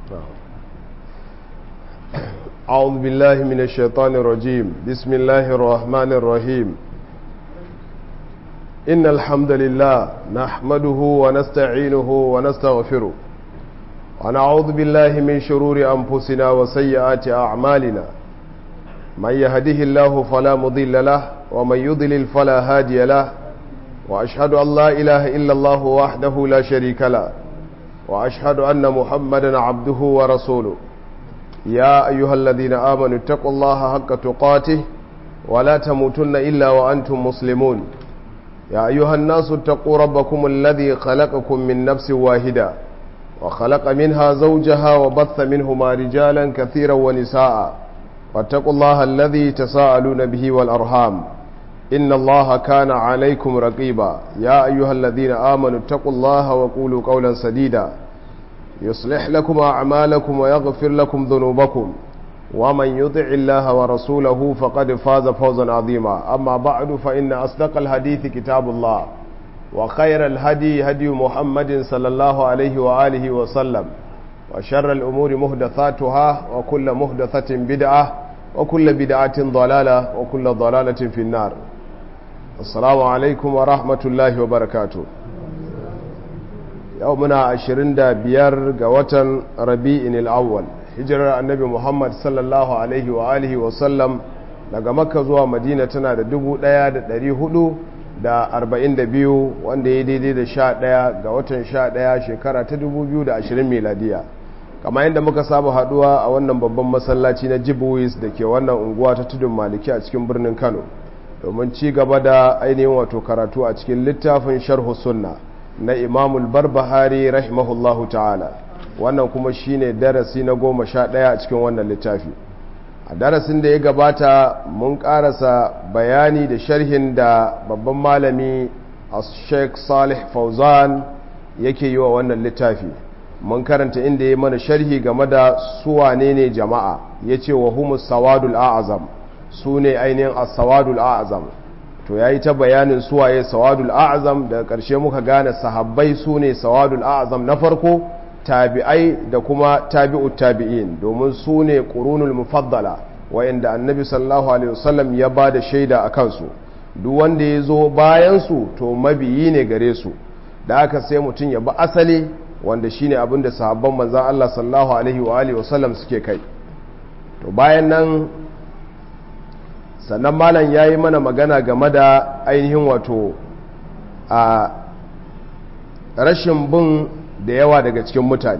أعوذ بالله من الشيطان الرجيم بسم الله الرحمن الرحيم إن الحمد لله نحمده ونستعينه ونستغفره ونعوذ بالله من شرور أنفسنا وسيئات أعمالنا من يهده الله فلا مضل له ومن يضلل فلا هادي له وأشهد أن لا إله إلا الله وحده لا شريك له وأشهد أن محمدا عبده ورسوله يا أيها الذين آمنوا اتقوا الله حق تقاته ولا تموتن إلا وأنتم مسلمون يا أيها الناس اتقوا ربكم الذي خلقكم من نفس واحدة وخلق منها زوجها وبث منهما رجالا كثيرا ونساء واتقوا الله الذي تساءلون به والأرحام إن الله كان عليكم رقيبا يا أيها الذين آمنوا اتقوا الله وقولوا قولا سديدا يصلح لكم أعمالكم ويغفر لكم ذنوبكم ومن يطع الله ورسوله فقد فاز فوزا عظيما أما بعد فإن أصدق الحديث كتاب الله وخير الهدي هدي محمد صلى الله عليه وآله وسلم وشر الأمور مهدثاتها وكل مهدثة بدعة وكل بدعة ضلالة وكل ضلالة في النار السلام عليكم ورحمة الله وبركاته yau muna 25 ga watan rabi'in al'awwal hijirar annabi muhammad sallallahu alaihi wa alihi wasallam daga makka zuwa madina tana da 1442 wanda ya daidai da 11 ga watan 11 shekara ta 2020 miladiya kama yadda muka saba haduwa a wannan babban masallaci na jibuwis da ke wannan unguwa ta tudun maliki a cikin birnin kano domin ci gaba da ainihin wato karatu a cikin littafin sharhu sunna na imamul barbahari rahimahullahu ta'ala wannan kuma shine darasi na goma sha ɗaya a cikin wannan littafi a darasin da ya gabata mun ƙarasa bayani da sharhin da babban malami a sheikh salih fauzan yake yi wa wannan littafi mun karanta inda ya mana sharhi game da suwane ne jama'a ya ce wa humus sawadul a'azam su ne ainihin as-sawadul a'azam to ya yi ta bayanin suwaye sawadul a'azam daga ƙarshe muka gane sahabbai su ne sawadul a'azam na farko tabi'ai da kuma tabi'ut tabi'in domin su ne ƙurunul mufaddala wayanda annabi sallallahu alaihi wasallam ya ba da shaida a kansu duk wanda ya zo bayansu to mabiyi ne gare su da aka sai mutum ya bi asali wanda shine abin da sahabban manzan Allah sallallahu alaihi wa alihi wasallam suke kai to bayan nan sannan malam ya yi mana magana game da ainihin wato a rashin bin da yawa daga cikin mutane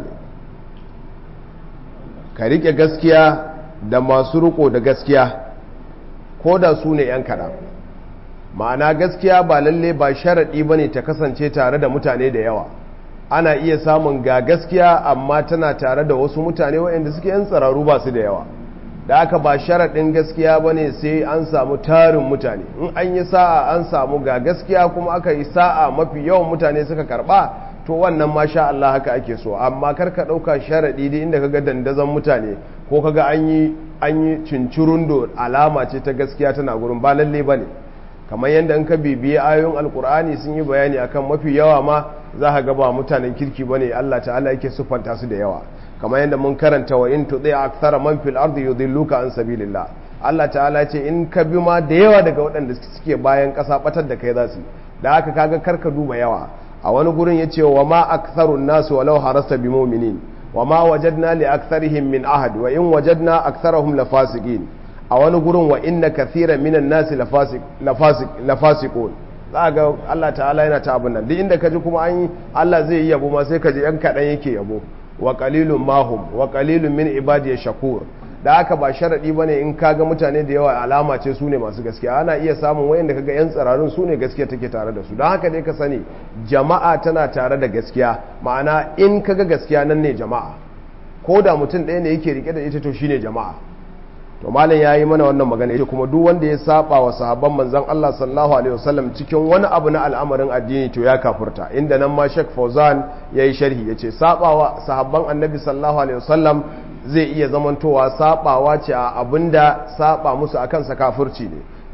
ka riƙe gaskiya da masu riko da gaskiya ko da su ne 'yan kaɗan ma'ana gaskiya ba lalle ba sharaɗi ba ne ta kasance tare da mutane da yawa ana iya samun ga gaskiya amma tana tare da wasu mutane waɗanda suke 'yan tsararru ba su da yawa da aka ba sharaɗin gaskiya ba ne sai an samu tarin mutane in an yi sa'a an samu ga gaskiya kuma aka yi sa'a mafi yawan mutane suka karɓa to wannan masha Allah haka ake so amma kar ka ɗauka sharaɗi da inda kaga dandazon mutane ko kaga an yi an yi cincirundo alama ce ta gaskiya tana gurin ba lalle ba ne kamar yadda in ka bibiye ayoyin alkur'ani sun yi bayani akan mafi yawa ma za ka ga ba mutanen kirki ba ne Allah ta'ala yake siffanta su da yawa kamar yadda mun karanta wa in tuɗe akthara man fil ardi yudilluka an sabilillah Allah ta'ala ce in ka bi ma da yawa daga waɗanda suke bayan ƙasa batar da kai za su da haka kaga karka duba yawa a wani gurin yace wa ma aktharun nasu walau harasta bi mu'minin wa ma wajadna li aktharihim min ahad wa in wajadna aktharahum lafasiqin a wani gurin wa inna kathiran minan nasi lafasiq lafasiq lafasiqun za ga Allah ta'ala yana ta abin nan duk inda ka ji kuma an yi Allah zai yi yabo ma sai ka ji yan kaɗan yake yabo wa qalilun mahum wa qalilun min ibadiy shakur da haka ba sharadi bane in kaga mutane da yawa alama ce su ne masu gaskiya ana iya samun wayanda kaga yan tsararun su ne gaskiya take tare da su don haka dai ka sani jama'a tana tare da gaskiya ma'ana in kaga gaskiya nan ne jama'a ko da mutum ɗaya ne yake rike da ita to shine jama'a to malam yayi mana wannan magana yace kuma duk wanda ya saba wa sahabban manzon Allah sallallahu alaihi wasallam cikin wani abu na al'amarin addini to ya kafurta inda nan ma Sheikh Fauzan yayi sharhi yace sabawa sahabban Annabi sallallahu alaihi wasallam zai iya zamantowa sabawa ce a abinda saba musu akan sa kafirci ne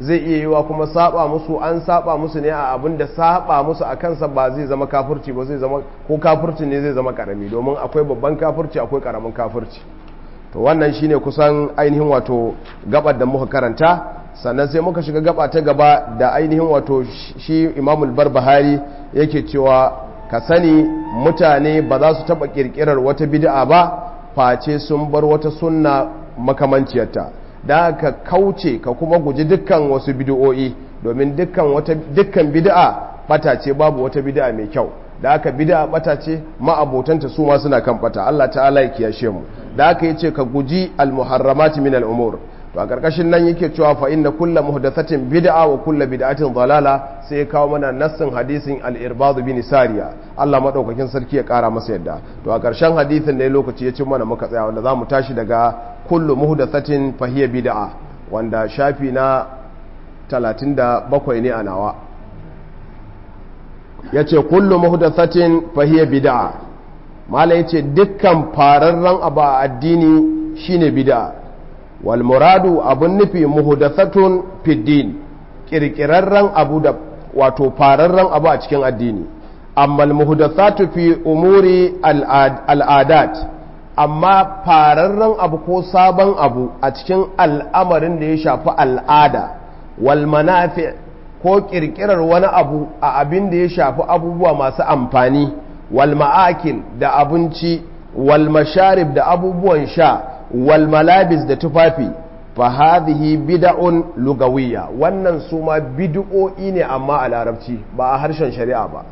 zai iya yiwa kuma saba musu an saba musu ne a abin da saba musu a kansa ba zai zama kafirci ba zai zama ko kafirci ne zai zama karami domin akwai babban kafirci akwai karamin kafirci to wannan shine kusan ainihin wato gabar da muka karanta sannan sai muka shiga gaba ta gaba da ainihin wato shi imamul barbahari yake cewa ka sani mutane ba za su taba kirkirar wata bid'a ba face sun bar wata sunna makamanciyarta da ka kauce ka kuma guji dukkan wasu bid'o'i domin dukkan wata dukkan bid'a bata ce babu wata bid'a mai kyau da aka bid'a bata ce ma'abotanta su ma suna kan bata Allah ta'ala ya kiyashe mu da aka yace ka guji al-muharramati min al-umur to a karkashin nan yake cewa fa inna kullu muhdathatin bid'a wa kullu bid'atin dalala sai ya kawo mana nassin hadisin al-irbad bin sariya Allah madaukakin sarki ya kara masa yadda to a karshen hadisin ne lokaci ya cin mana muka tsaya wanda zamu tashi daga kullu muhdathatin fa hiya bid'a wanda shafi na 37 ne a nawa yace kullu muhdathatin fa hiya bid'a mala yace dukkan fararren abu a addini shine bid'a wal muradu abun nufi muhdathatun fiddin kirkirarren abu da wato fararren abu a cikin addini amma muhdathatu fi umuri al'adat amma fararren abu ko sabon abu a cikin al'amarin da ya shafi al'ada wal manafi ko kirkirar wani abu a abin da ya shafi abubuwa masu amfani wal ma'akil da abinci wal masharib da abubuwan sha wal malabis da tufafi fa hadhihi bid'un lugawiyya wannan su ma bid'o'i ne amma a larabci ba a harshen shari'a ba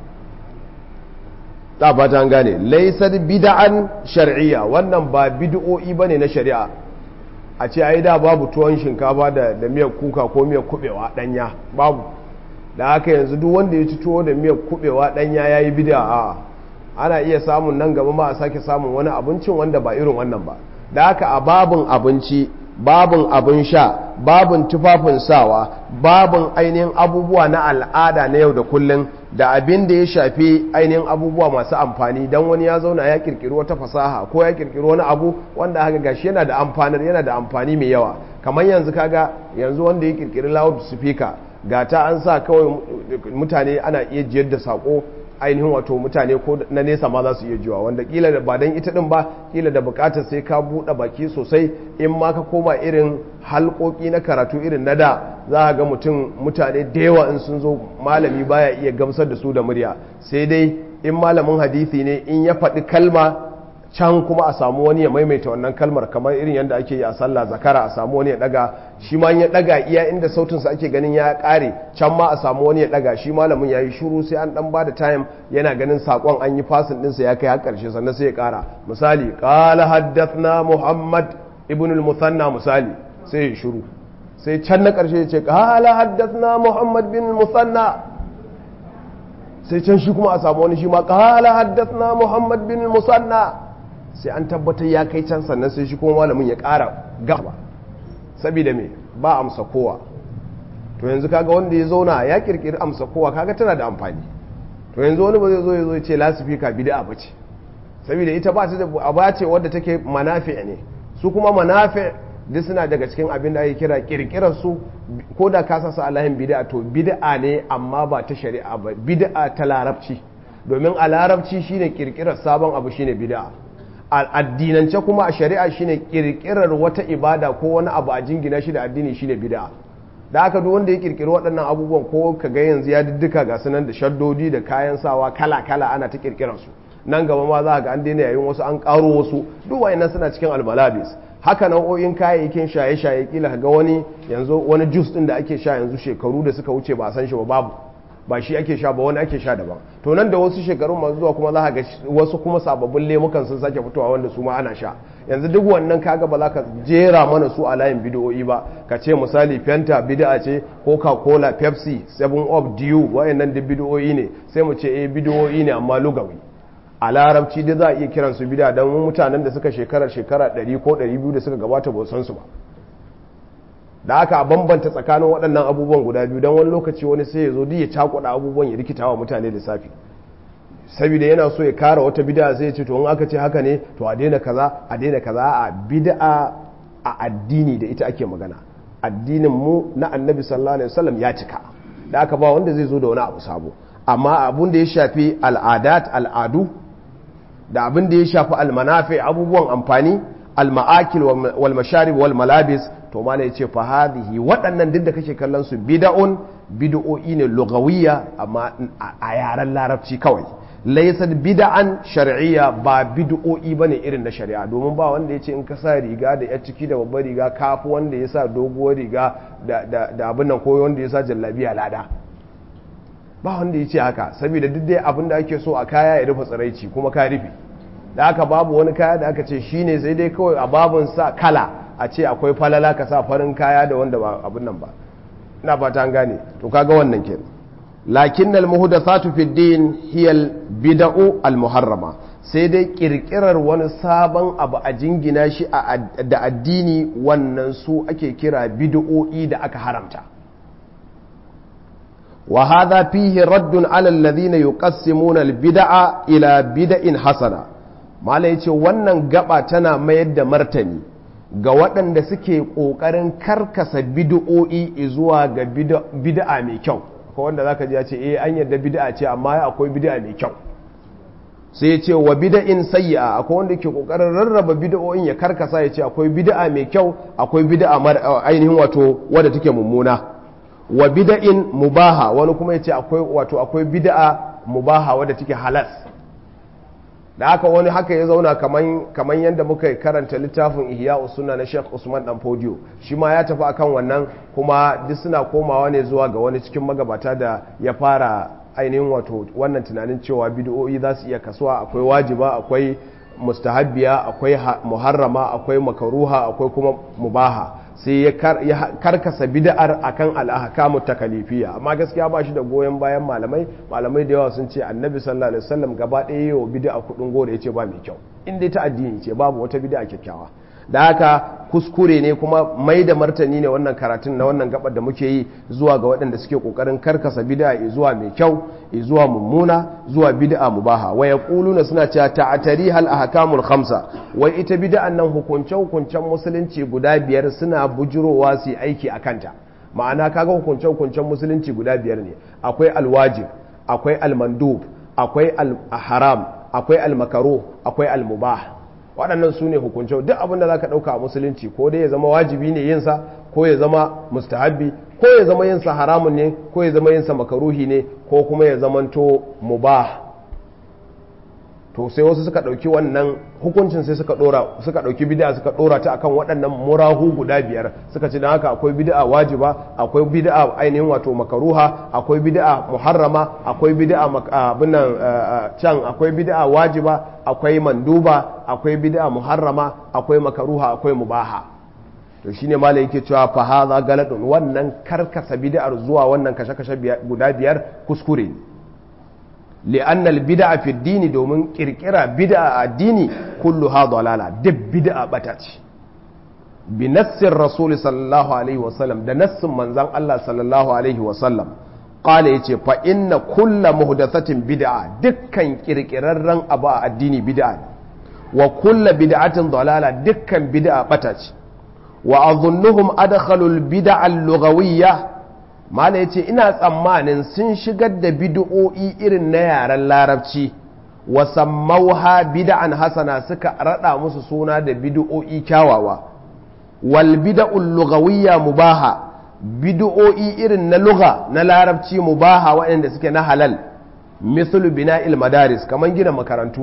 ta fata gane laysat bid'an shar'iyya wannan ba bid'o'i bane na shari'a a ce ai da babu tuwon shinkafa da da miyar kuka ko miyar kubewa danya babu da haka yanzu duk wanda ya ci tuwo da miyar kubewa danya yayi bid'a a ana iya samun nan gaba ma a sake samun wani abincin wanda ba irin wannan ba da haka a babin abinci babin abin sha babin tufafin sawa babin ainihin abubuwa na al'ada na yau da kullum da abin da ya shafi ainihin abubuwa masu amfani don wani ya zauna ya kirkiri wata fasaha ko ya kirkiri wani abu wanda haka gashi yana da amfanar yana da amfani mai yawa kamar yanzu kaga yanzu wanda ya kirkiri loud speaker ga ta an sa kawai mutane ana iya jiyar da sako ainihin wato mutane ko na nesa ma za su iya jiwa wanda kila da ba dan ita din ba kila da bukatar sai ka buɗe baki sosai in ma ka koma irin halkoki na karatu irin na da za ga mutum mutane da yawa in sun zo malami baya iya gamsar da su da murya sai dai in malamin hadisi ne in ya faɗi kalma can kuma a samu wani ya maimaita wannan kalmar kamar irin yadda ake yi a sallah zakara a samu wani ya daga shi ma ya daga iya inda sautinsa ake ganin ya kare can ma a samu wani ya daga shi malamin ya yi shuru sai an dan ba da time yana ganin sakon an yi fasin dinsa ya kai har karshe sannan sai ya kara misali qala haddathna muhammad ibn al-musanna misali sai ya shuru sai can na karshe ya ce qala haddathna muhammad bin al-musanna sai can shi kuma a samu wani shi ma qala haddathna muhammad bin al-musanna sai an tabbatar ya kai can sannan sai shi kuma malamin ya ƙara gaba saboda me ba amsa kowa to yanzu kaga wanda ya zauna ya kirkiri amsa kowa kaga tana da amfani to yanzu wani ba zai zo ya zo ya ce lasifika bid'a bace saboda ita ba ta da aba ce wadda take manafi ne su kuma manafi duk suna daga cikin abin da ake kira kirkirar su ko da ka sasa alahin bid'a to bid'a ne amma ba ta shari'a ba bid'a ta larabci domin a larabci shine kirkirar sabon abu shine bid'a addinance kuma a shari'a shine kirkirar wata ibada ko wani abu a jingina shi da addini shine bid'a da aka duk wanda ya kirkiri waɗannan abubuwan ko ka ga yanzu ya diddika ga sunan da shaddodi da kayan sawa kala kala ana ta kirkirar su nan gaba ma za ga an daina yayin wasu an karo wasu duk wayannan suna cikin almalabis haka nau'o'in kayayyakin shaye-shaye kila ga wani yanzu wani juice din da ake sha yanzu shekaru da suka wuce ba a san shi ba babu ba shi ake sha ba wani ake sha daban to nan da wasu shekarun masu zuwa kuma za ga wasu kuma sababbin lemukan sun sake fitowa wanda su ma ana sha yanzu duk wannan kaga ba za ka jera mana su a layin bidiyoyi ba ka ce misali fenta bid'a ce coca cola pepsi 7 up dew wayannan duk bidiyoyi ne sai mu ce eh bidiyoyi ne amma lugawi a larabci dai za a iya kiran su bid'a dan mutanen da suka shekara shekara 100 ko 200 da suka gabata ba san su ba da aka bambanta tsakanin waɗannan abubuwan guda biyu don wani lokaci wani sai ya zo duk ya cakuɗa abubuwan ya rikita wa mutane lissafi saboda yana so ya kara wata bid'a sai ya ce to in aka ce haka ne to a daina kaza a daina kaza a bid'a a addini da ita ake magana addinin mu na annabi sallallahu alaihi wasallam ya cika da aka ba wanda zai zo da wani abu sabo amma abun da ya shafi al'adat al'adu da abin da ya shafi almanafi abubuwan amfani alma'akil wal masharib wal malabis to mala yace fa hadhihi waɗannan duk da kake kallon su bid'un bid'o'i ne lugawiyya amma a yaren larabci kawai laysat bid'an shar'iyya ba bid'o'i bane irin na shari'a domin ba wanda yace in ka sa riga da yar ciki da babbar riga kafi wanda ya sa doguwar riga da da abin nan ko wanda ya sa jallabiya lada ba wanda ya ce haka saboda duk dai abin da ake so a kaya ya rufe tsiraici kuma ka rufe da aka babu wani kaya da aka ce shine sai dai kawai a babun sa kala a ce akwai falala ka sa farin kaya da wanda ba abin nan ba ina fata an gane to kaga wannan kenan lakin al muhdathatu fi din hiya al bid'u al muharrama sai dai kirkirar wani sabon abu a jingina shi da addini wannan su ake kira bid'o'i da aka haramta وهذا فيه رد على الذين يقسمون البدع إلى بدع حسنة ما yace wannan gaba tana mayar da martani ga waɗanda suke ƙoƙarin karkasa bid'o'i zuwa ga bid'a mai kyau ko wanda zaka ji ya ce eh an yarda bid'a ce amma akwai bid'a mai kyau sai ya ce wa bid'in sayyi'a akwai wanda ke ƙoƙarin rarraba bid'o'in ya karkasa ya ce akwai bid'a mai kyau akwai bid'a ainihin wato wadda take mummuna wa bida'in mubaha wani kuma yace akwai wato akwai bid'a mubaha wadda take halas da haka wani haka ya zauna kaman kaman yanda muka karanta littafin Ihya Usunna na Sheikh Usman Dan Podio shi ma ya tafi akan wannan kuma duk suna komawa ne zuwa ga wani cikin magabata da ya fara ainihin wato wannan tunanin cewa bid'o'i za su iya kasuwa akwai wajiba akwai mustahabbiya akwai muharrama akwai makaruha akwai kuma mubaha sai ya karkasa bid'ar akan al-ahkamu takalifiyya amma gaskiya ba shi da goyon bayan malamai malamai da yawa sun ce annabi sallallahu alaihi wasallam gaba ɗaya yawa bid'a kudin gore yace ba mai kyau in dai ta addini ce babu wata bid'a kyakkyawa da haka kuskure ne kuma mai da martani ne wannan karatun na wannan gabar da muke yi zuwa ga waɗanda suke kokarin karkasa bid'a zuwa mai kyau zuwa mummuna zuwa bid'a mubaha wa yaquluna suna cewa ta'atari hal ahkamul khamsa wai ita bid'an nan hukunce hukuncen musulunci guda biyar suna bujurowa su aiki akanta ma'ana kaga hukunce hukuncen musulunci guda biyar ne akwai alwajib akwai almandub akwai alharam akwai almakaruh akwai almubah waɗannan su ne hukunce duk abin da za ka ɗauka a musulunci ko dai ya zama wajibi ne yinsa ko ya zama mustahabbi ko ya zama yinsa haramun ne ko ya zama yinsa makaruhi ne ko kuma ya zamanto mubah to sai wasu suka ɗauki wannan hukuncin sai suka ɗora suka ɗauki bid'a suka ɗora ta akan waɗannan murahu guda biyar suka ce don haka akwai bid'a wajiba akwai bid'a ainihin wato makaruha akwai bid'a muharrama akwai bid'a abin can akwai bid'a wajiba akwai manduba akwai bid'a muharrama akwai makaruha akwai mubaha to shine malai yake cewa fa hadha galadun wannan karkasa bid'ar zuwa wannan kashe-kashe guda biyar kuskure ne لأن البدع في الدين دومن كركرة بدع الدين كلها ضلالة دب بدع بتات بنص الرسول صلى الله عليه وسلم ده نص من زن الله صلى الله عليه وسلم قال يتي فإن كل مهدثة بدعة دكا كركرة أبا الدين بدعة وكل بدعة ضلالة دكا بدع بتات وأظنهم أدخلوا البدع اللغوية mala ya ce ina tsammanin sun shigar da bid'o'i irin na yaren larabci wasammauha bid'an hasana suka rada musu suna da bid'o'i kyawawa wal bid'ul lughawiyya mubaha bid'o'i irin na lugha na larabci mubaha waɗanda suke na halal mislu bina'il madaris kaman gina makarantu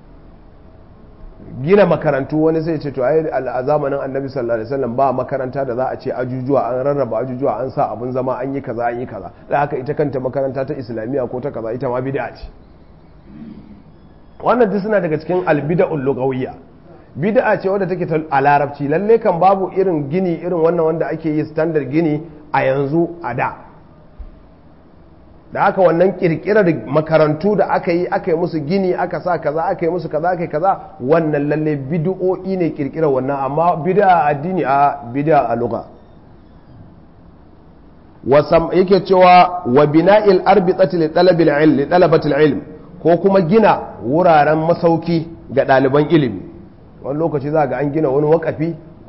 gina makarantu wani sai ce to ai a zamanin annabi sallallahu alaihi wasallam ba makaranta da za a ce ajujuwa an rarraba ajujuwa an sa abun zama an yi kaza an yi kaza da haka ita kanta makaranta ta islamiyya ko ta kaza ita ma bid'a ce wannan duk suna daga cikin albida'ul lugawiyya bid'a ce wadda take a larabci lalle kan babu irin gini irin wannan wanda ake yi standard gini a yanzu a da da haka wannan kirkirar makarantu da aka yi aka yi musu gini aka sa kaza aka yi musu kaza aka yi kaza wannan lalle bid'o'i ne kirkirar wannan amma bid'a addini a bid'a a lugha wasam yake cewa wa bina'il arbitati li talabil ilm li talabatil ilm ko kuma gina wuraren masauki ga ɗaliban ilimi wani lokaci za ga an gina wani wakafi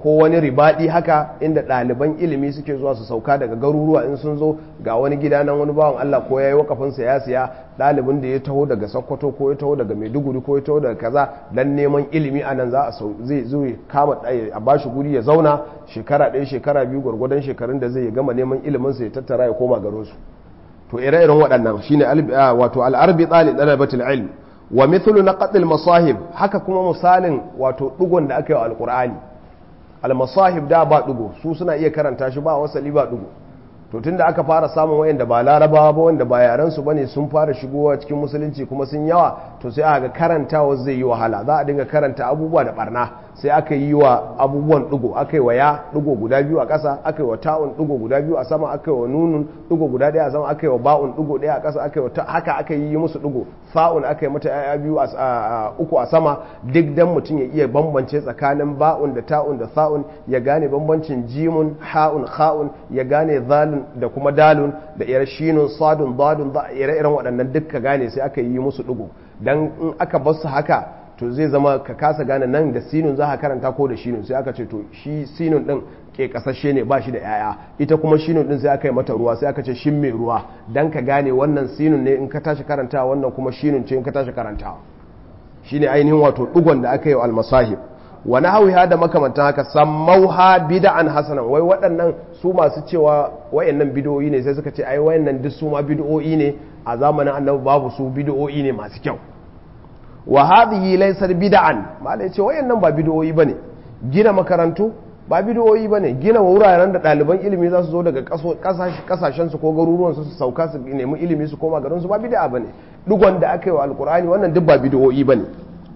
ko wani ribadi haka inda ɗaliban ilimi suke zuwa su sauka daga garuruwa in sun zo ga wani gida nan wani bawan Allah ko ya yi wakafinsa ya siya ɗalibin da ya taho daga Sokoto ko ya taho daga Maiduguri ko ya taho daga kaza dan neman ilimi a nan za a zai zo kama a bashi guri ya zauna shekara ɗaya shekara biyu gwargwadon shekarun da zai gama neman ilimin sa ya tattara ya koma garin su to ire-iren waɗannan shine wato al-arbi tsali dalabatul ilm wa mithlu naqd al-masahib haka kuma misalin wato dugon da aka yi wa alqur'ani al-masahib da ba dugo su suna iya karanta shi ba wasali ba dugo to tunda aka fara samun wayanda ba larabawa ba wanda ba yaran su bane sun fara shigowa cikin musulunci kuma sun yawa to sai aka karantawa zai yi wahala za a dinga karanta abubuwa da barna sai aka yi wa abubuwan dugo aka yi wa ya dugo guda biyu a ƙasa aka yi wa ta'un dugo guda biyu a sama aka yi wa nunun dugo guda ɗaya a sama aka yi wa ba'un dugo ɗaya a ƙasa aka yi wa haka aka yi musu dugo fa'un aka yi mata ya biyu a uku a sama duk dan mutum ya iya bambance tsakanin ba'un da ta'un da sa'un ya gane bambancin jimun ha'un kha'un ya gane zalun da kuma dalun da ire shinun sadun dadun ire-iren waɗannan duk ka gane sai aka yi musu dugo dan in aka bar su haka to zai zama ka kasa gane nan da sinun za ka karanta ko da shinun sai aka ce to shi sinun din ke kasashe ne ba shi da yaya ita kuma shinun din sai aka yi mata ruwa sai aka ce shin mai ruwa dan ka gane wannan sinun ne in ka tashi karanta wannan kuma shinun ce in ka tashi karanta shine ainihin wato dugon da aka yi almasahib wa nahwiha da makamantan haka sammauha bid'an hasanan wai waɗannan su masu cewa wayannan bid'o'i ne sai suka ce ai wayannan duk su ma bid'o'i ne a zamanin annabi babu su bid'o'i ne masu kyau wa hadhihi laysat bid'an malai ce wayannan ba bid'o'i bane gina makarantu ba bid'o'i bane gina wuraren da ɗaliban ilimi za su zo daga kasashen su ko garuruwan su su sauka su nemi ilimi su koma garin su ba bid'a bane dugon da aka yi wa alqur'ani wannan duk ba bid'o'i bane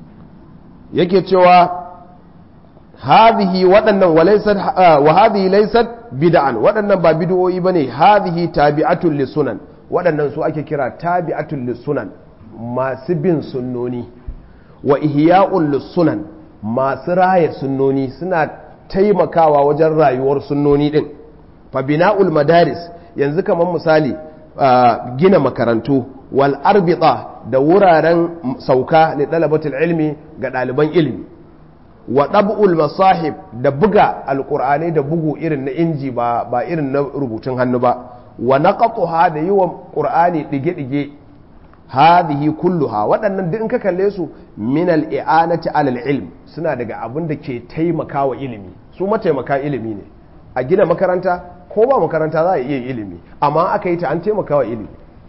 yake cewa hadhihi waɗannan wa hadhihi laysat bid'an waɗannan ba bid'o'i bane hadhihi tabi'atul lisunan waɗannan su ake kira tabi'atul lisunan masu bin sunnoni wa ihya'ul sunan masu raya sunnoni suna taimakawa wajen rayuwar sunnoni din fa bina'ul madaris yanzu kamar misali gina makarantu wal arbita da wuraren sauka li dalabatul ilmi ga ɗaliban ilimi wa ɗab'ul masahib da buga alƙur'ani da bugu irin na inji ba ba irin na rubutun hannu ba wa naqatuha da yi wa ƙur'ani ɗige-ɗige hadhihi kulluha waɗannan duk in ka kalle su min al-i'anati alal ilm suna daga abin da ke taimakawa ilimi su mataimaka ilimi ne a gina makaranta ko ba makaranta za a iya ilimi amma aka yi ta an taimakawa ilimi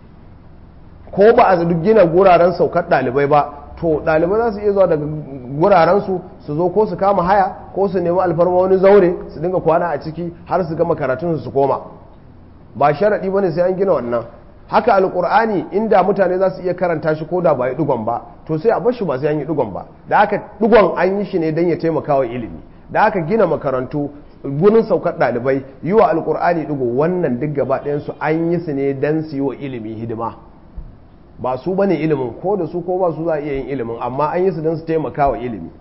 ko ba a duk gina guraren saukar ɗalibai ba to ɗalibai za su iya zuwa daga gurarensu su zo ko su kama haya ko su nemi alfarma wani zaure su dinga kwana a ciki har su gama karatunsu su koma ba sharaɗi ba ne sai an gina wannan haka alƙur'ani inda mutane za su iya karanta shi ko da ba yi ɗigon ba to sai a bar shi ba sai an yi ɗigon ba da haka ɗigon an yi shi ne don ya taimaka wa ilimi da haka gina makarantu gurin saukar ɗalibai yi wa alƙur'ani ɗigo wannan duk gaba ɗayansu an yi su ne don su yi wa ilimi hidima ba su bane ilimin ko da su ko ba su za a iya yin ilimin amma an yi su don su taimaka wa ilimi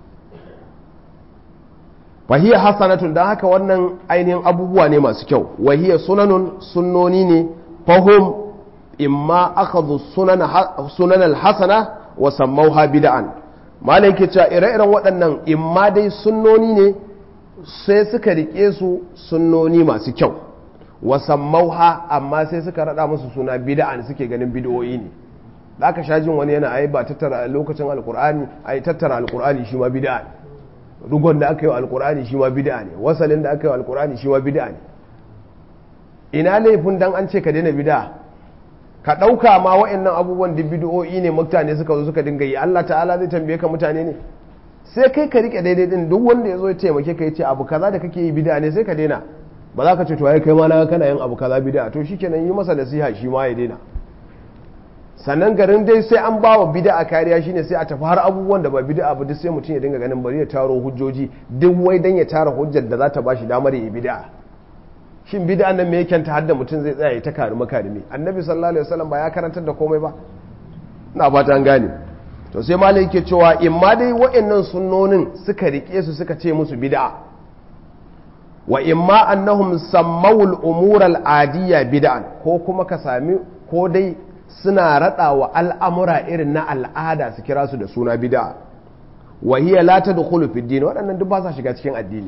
wahiyar hasanatun don haka wannan ainihin abubuwa ne masu kyau wahiyar sunanun sunnoni ne fahim imma aka zo sunan alhassana wa sammauha bida'an malai ke cewa ire-iren waɗannan imma dai sunnoni ne sai suka rike su sunnoni masu kyau wa sammauha amma sai suka rada musu suna bida'an suke ganin bid'o'i ne da aka sha jin wani yana ai ba tattara lokacin alkur'ani ai tattara alkur'ani shi ma bid'a ne rugon da aka yi wa alkur'ani shi ma bid'a ne wasalin da aka yi wa alkur'ani shi ma bid'a ne ina laifin dan an ce ka daina bid'a ka ɗauka ma wa'annan abubuwan da bid'o'i ne mutane suka zo suka dinga yi Allah ta'ala zai tambaye ka mutane ne sai kai ka rike daidai din duk wanda ya zo ya taimake ka ya ce abu kaza da kake yi bid'a ne sai ka daina ba za ka ce to ai kai ma na kana yin abu kaza bid'a to shikenan yi masa nasiha shi ma ya daina sannan garin dai sai an ba wa bid'a kariya shine sai a tafi har abubuwan da ba bid'a ba duk sai mutum ya dinga ganin bari ya taro hujjoji duk wai dan ya tara hujjar da za ta bashi damar yi bid'a shin bid'a nan me yake ta hadda mutum zai tsaya ya ta karimi karimi annabi sallallahu alaihi wasallam ba ya karantar da komai ba ina fata an gane to sai malai yake cewa in ma dai wa'annan sunnonin suka rike su suka ce musu bid'a wa in ma annahum sammawul umura al-adiyya bid'an ko kuma ka sami ko dai suna rada wa al'amura irin na al'ada su kira su da suna bid'a wa hiya la tadkhulu fi din waɗannan duk ba sa shiga cikin addini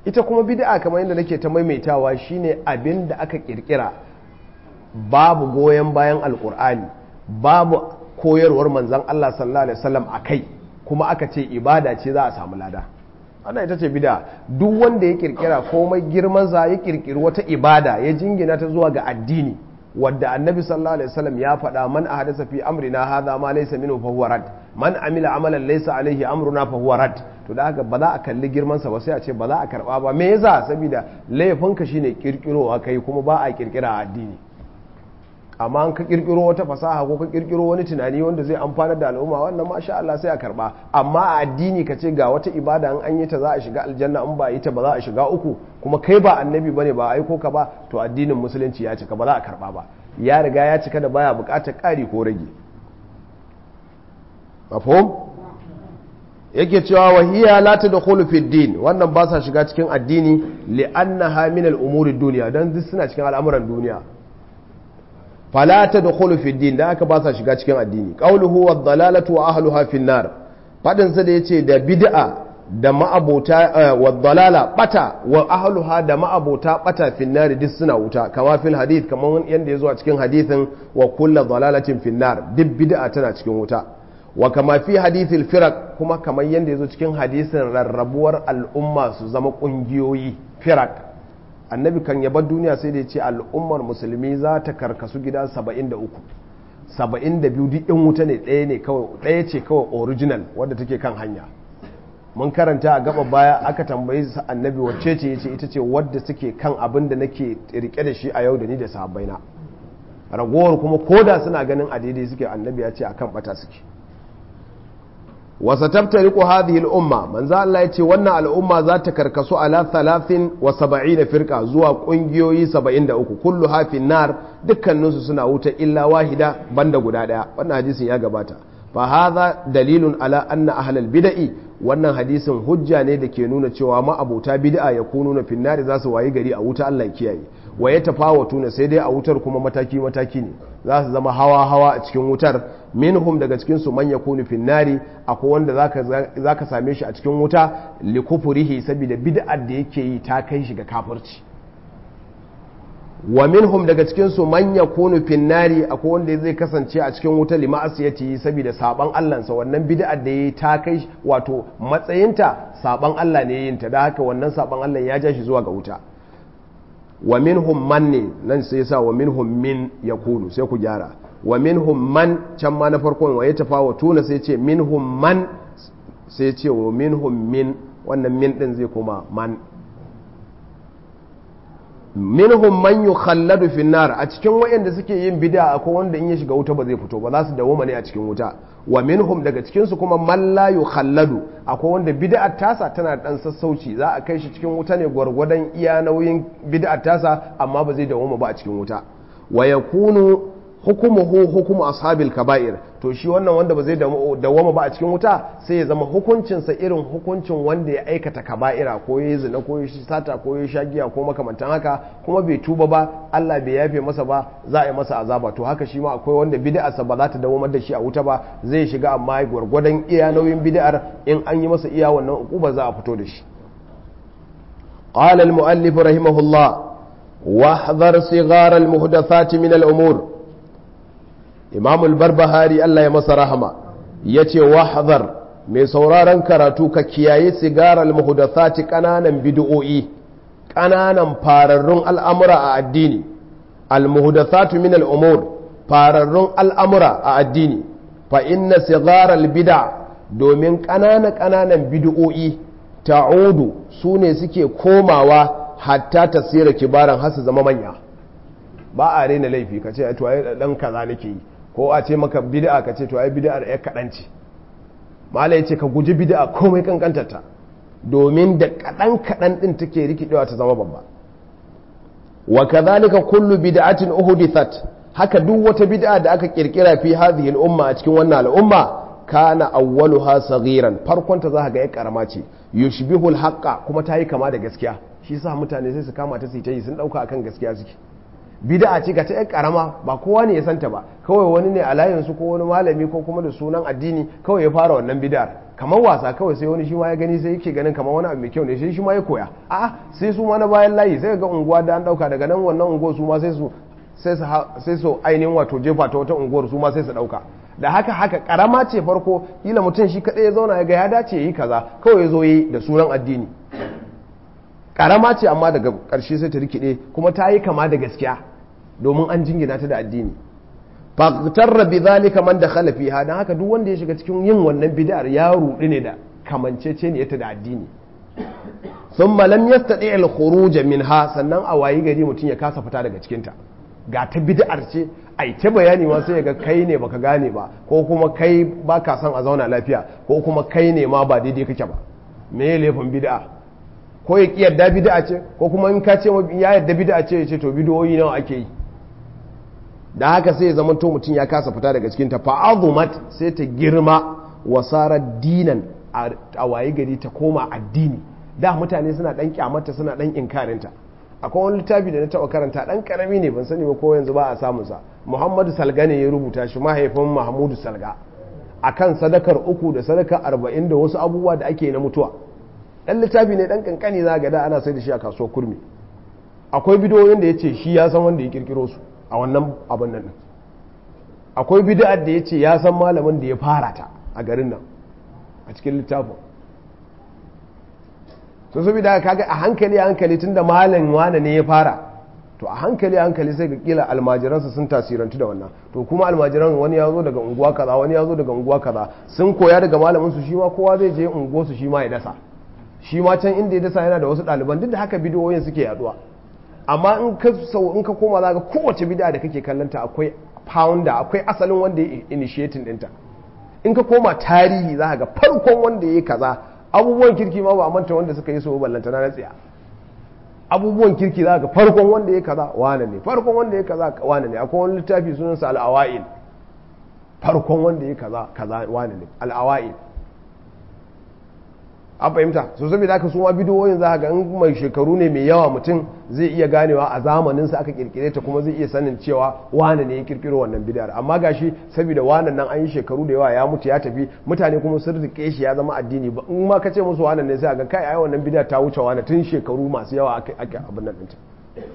ita kuma bid'a kamar yadda nake ta maimaitawa shine abin da aka kirkira babu goyon bayan alkur'ani babu koyarwar manzon Allah sallallahu alaihi wasallam akai kuma aka ce ibada ce za a samu lada ana ita ce bida duk wanda ya kirkira komai girmansa ya kirkiri wata ibada ya jingina ta zuwa ga addini wadda annabi sallallahu alaihi wasallam ya faɗa man ahadasa fi amrina hadha ma laysa minhu fa huwa rad man amila amalan laysa alaihi amruna fa huwa rad to da haka ba za a kalli girmansa ba sai a ce ba za a karba ba me yasa saboda laifinka shine kirkirowa kai kuma ba a kirkira a addini amma an ka kirkiro wata fasaha ko ka kirkiro wani tunani wanda zai amfanar da al'umma wannan masha Allah sai a karba amma a addini ka ce ga wata ibada an an yi ta za a shiga aljanna in ba yi ta ba za a shiga uku kuma kai ba annabi bane ba aiko ka ba to addinin musulunci ya cika ba za a karba ba ya riga ya cika da baya bukatar ƙari ko rage mafhum yake cewa wahiya la tadkhulu fi din wannan ba sa shiga cikin addini li'annaha min al-umuri dunya dan duk suna cikin al'amuran duniya fala tadkhulu fi din da aka ba sa shiga cikin addini qawluhu wad-dalalatu wa ahluha fi nar fadin sa da yace da bid'a da ma'abota wad-dalala bata wa ahluha da ma'abota bata fi nar duk suna wuta kama fil hadith kaman yanda yazo a cikin hadithin wa kullu dalalatin fi nar duk bid'a tana cikin wuta wa kama fi hadithil firak kuma kamar yadda ya zo cikin hadisin rarrabuwar al'umma su zama ƙungiyoyi firak annabi kan yaba duniya sai da ya ce al'ummar musulmi za ta karkasu gida 73 72 duk in wuta ne ɗaya ne kawai ɗaya ce kawai original wadda take kan hanya mun karanta a gaba baya aka tambayi annabi wacce ce ya ce ita ce wadda suke kan abin da nake rike da shi a yau da ni da sahabbaina ragowar kuma koda suna ganin a daidai suke annabi ya ce akan bata suke wasa tabtariku hadhihi al-umma manzo Allah yace wannan al'umma za ta karkasu ala 73 firqa zuwa kungiyoyi 73 kullu hafin nar dukkanin su suna wuta illa wahida banda guda daya wannan hadisin ya gabata fa hadha dalilun ala anna ahlal bid'i wannan hadisin hujja ne da ke nuna cewa ma'abota bid'a ya kunu na finnari za su wayi gari a wuta Allah kiyaye wa ya tafawatu ne sai dai a wutar kuma mataki mataki ne za su zama hawa hawa a cikin wutar minhum daga cikin su man yakunu finnari akwai wanda zaka zaka same shi a cikin wuta li kufurihi saboda bid'ar da yake yi ta kai shi ga kafirci wa minhum daga cikin su man yakunu finnari akwai wanda zai kasance a cikin wuta li ma'asiyati saboda saban Allah sa wannan bid'ar da yayi ta kai wato matsayinta saban Allah ne yin ta da haka wannan saban Allah ya ja shi zuwa ga wuta wa minhum man ne nan sai yasa wa minhum min yakunu sai ku gyara wa minhum man can ma na farkon wa ya tafawatu na sai ce minhum man sai ce wa minhum min wannan min din zai koma man minhum man yukhalladu fi nar a cikin wayanda suke yin bid'a akwai wanda in ya shiga wuta ba zai fito ba za su dawo ne a cikin wuta wa minhum daga cikin su kuma man la yukhalladu akwai wanda bid'ar tasa tana dan sassauci za a kai shi cikin wuta ne gwargwadon iya nauyin bid'ar tasa amma ba zai dawo ba a cikin wuta wa yakunu hukumuhu hukumu ashabil kaba'ir to shi wannan wanda ba zai dawama ba a cikin wuta sai ya zama hukuncinsa irin hukuncin wanda ya aikata kaba'ira ko ya zina ko ya sata ko ya shagiya ko makamantan haka kuma bai tuba ba Allah bai yafe masa ba za a yi masa azaba to haka shi ma akwai wanda bid'arsa ba za ta dawamar da shi a wuta ba zai shiga amma gwargwadon iya nauyin bid'ar in an yi masa iya wannan ukuba za a fito da shi قال المؤلف رحمه الله واحذر صغار المحدثات من الأمور imamul barbahari Allah ya masa rahama ya ce wahazar mai sauraron karatu ka kiyaye sigarar muhdathati ƙananan bid'o'i ƙananan fararrun al'amura a addini al-muhdathatu min al'umur fararrun al'amura a addini fa inna sigarar bid'a domin ƙananan ƙananan bid'o'i ta'udu su ne suke komawa hatta tasira kibaran har su zama manya ba a rena laifi ka ce to ai dan kaza nake yi ko a ce maka bid'a ka ce to ai bid'ar ya kaɗan ce mala ya ce ka guji bid'a komai kankantarta domin da kaɗan kaɗan ɗin take rikidewa ta zama babba wa kadhalika kullu bid'atin uhdithat haka duk wata bid'a da aka kirkira fi hadhihi al-umma a cikin wannan al'umma kana awwaluha saghiran farkon ta zaka ga ya karama ce yushbihu al-haqqa kuma ta yi kama da gaskiya shi yasa mutane sai su kama ta su yi sun dauka akan gaskiya suke bid'a ce ga ta yan karama ba kowa ne ya santa ba kawai wani ne a layinsu ko wani malami ko kuma da sunan addini kawai ya fara wannan bid'ar kamar wasa kawai sai wani shi ma ya gani sai yake ganin kamar wani abu mai kyau ne sai shi ma ya koya a'a sai su ma na bayan layi sai ga unguwa da an dauka daga nan wannan unguwar su ma sai su sai su ainihin wato jefa ta wata unguwar su ma sai su dauka da haka haka karama ce farko kila mutum shi kadai ya zauna ya ga ya dace yi kaza kawai ya zo yi da sunan addini karama ce amma daga karshe sai ta rikide kuma ta yi kama da gaskiya domin an jingina ta da addini faqtarra bi zalika man dakhala fiha dan haka duk wanda ya shiga cikin yin wannan bid'ar ya rudi ne da kamancece ne ta da addini thumma lam yastati al khuruj minha sannan a wayi gari mutum ya kasa fita daga cikin ta ga ta bid'ar ce ai ta bayani ma sai ga kai ne baka gane ba ko kuma kai baka son a zauna lafiya ko kuma kai ne ma ba daidai kake ba me ya laifin bid'a ko ya yarda bid'a ce ko kuma in ka ce ya yarda bid'a ce ya ce to bid'o'i nawa ake yi da haka sai ya zama to mutum ya kasa fita daga cikin ta fa'azumat sai ta girma wasara dinan a waye gari ta koma addini da mutane suna dan kyamata suna dan inkarinta akwai wani littafi da na taba karanta dan karami ne ban sani ba ko yanzu ba a samun sa Muhammadu Salga ne ya rubuta shi mahaifin Mahmudu Salga akan sadakar uku da sadakar arba'in da wasu abubuwa da ake na mutuwa dan littafi ne dan kankani za ga da ana sai da shi a kasuwar kurmi akwai bidiyoyin da ya ce shi ya san wanda ya kirkiro su a wannan abin nan akwai bid'ar da ya ce ya san malamin da ya fara ta a garin nan a cikin littafin so saboda kaga a hankali a hankali tunda malam wane ne ya fara to a hankali a hankali sai ga kila almajiransa sun tasirantu da wannan to kuma almajiran wani ya zo daga unguwa kaza wani ya zo daga unguwa kaza sun koya daga malamin su shi ma kowa zai je unguwar su shi ma ya dasa shi ma can inda ya dasa yana da wasu ɗaliban duk da haka bidiyoyin suke yaduwa amma in ka sau in ka koma zaka kowace bid'a da kake kallanta akwai founder akwai asalin wanda ya initiating dinta in ka koma tarihi za ga farkon wanda ya yi kaza abubuwan kirki ma ba manta wanda suka yi so ballanta na tsiya abubuwan kirki za ga farkon wanda ya kaza wane ne farkon wanda ya kaza wane ne akwai wani littafi sunansa al'awa'il farkon wanda ya kaza kaza wane ne al'awa'il an fahimta so saboda haka su ma bidiyoyin za ga in mai shekaru ne mai yawa mutum zai iya ganewa a zamanin sa aka kirkire ta kuma zai iya sanin cewa wane ne ya kirkiro wannan bidiyar amma gashi saboda wannan nan an yi shekaru da yawa ya mutu ya tafi mutane kuma sun rike shi ya zama addini ba in ma ka ce musu wannan ne sai ga kai ai wannan bidiyar ta wuce wani tun shekaru masu yawa aka aka abin nan ɗinta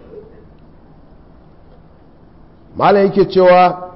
malam yake cewa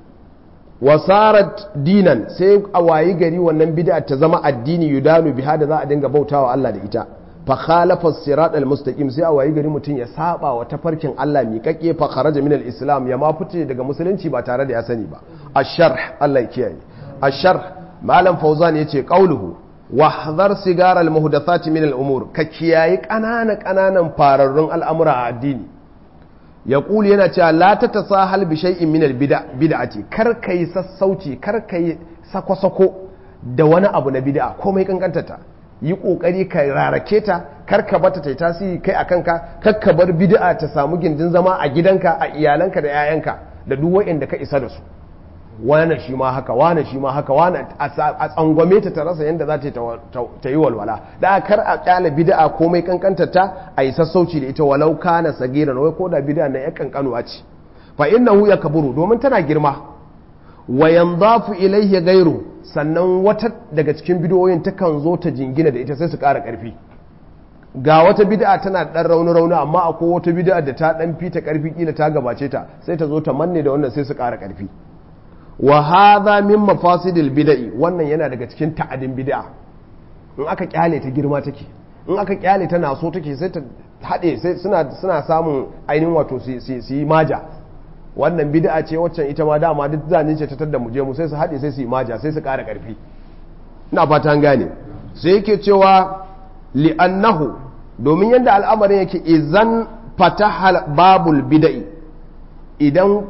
wasarat dinan sai a wayi gari wannan bid'a ta zama addini yudanu biha da za a dinga bautawa Allah da ita fa khalafa sirat al-mustaqim sai a wayi gari mutum ya saba wa tafarkin Allah miƙaƙe fa kharaja min al-islam ya ma fice daga musulunci ba tare da ya sani ba ash-sharh Allah ya kiyaye ash-sharh malam fauzan yace qauluhu wahdhar sigar al-muhdathat min al-umur ka kiyaye ƙanana ƙananan fararrun al'amura a addini ya ƙuli yana cewa la ta ta sahal bi shay'in min bid'ati kar kai sassauci kar kai sako-sako da wani abu na bid'a komai kankanta ta yi kokari ka rarake ta kar ka bata ta tasiri kai a kanka kar ka bar bid'a ta samu gindin zama a gidanka a iyalanka da 'ya'yanka da duk wa'inda ka isa da su wane shi ma haka wane shi ma haka wane a tsangwame ta ta rasa yadda za ta yi walwala da kar a kyala bid'a komai kankanta ta a yi sassauci da ita walau kana sagiran wai ko da bid'a na ya kankanuwa ce fa innahu yakburu domin tana girma wa yanzafu ilayhi ghayru sannan wata daga cikin bid'o'in takan zo ta jingina da ita sai su ƙara ƙarfi ga wata bid'a tana dan rauni rauni amma akwai wata bid'a da ta dan fita ƙarfi kila ta gabace ta sai ta zo ta manne da wannan sai su ƙara ƙarfi wa hadha min mafasidil bid'i wannan yana daga cikin ta'adin bid'a in aka kyale ta girma take in aka kyale ta naso take sai ta hade sai suna suna samun ainihin wato su yi maja wannan bid'a ce waccan ita ma dama duk zane ce ta tadda mu je mu sai su hade sai su yi maja sai su ƙara ƙarfi ina fata an gane sai yake cewa li'annahu domin yadda al'amarin yake izan fataha babul bid'i idan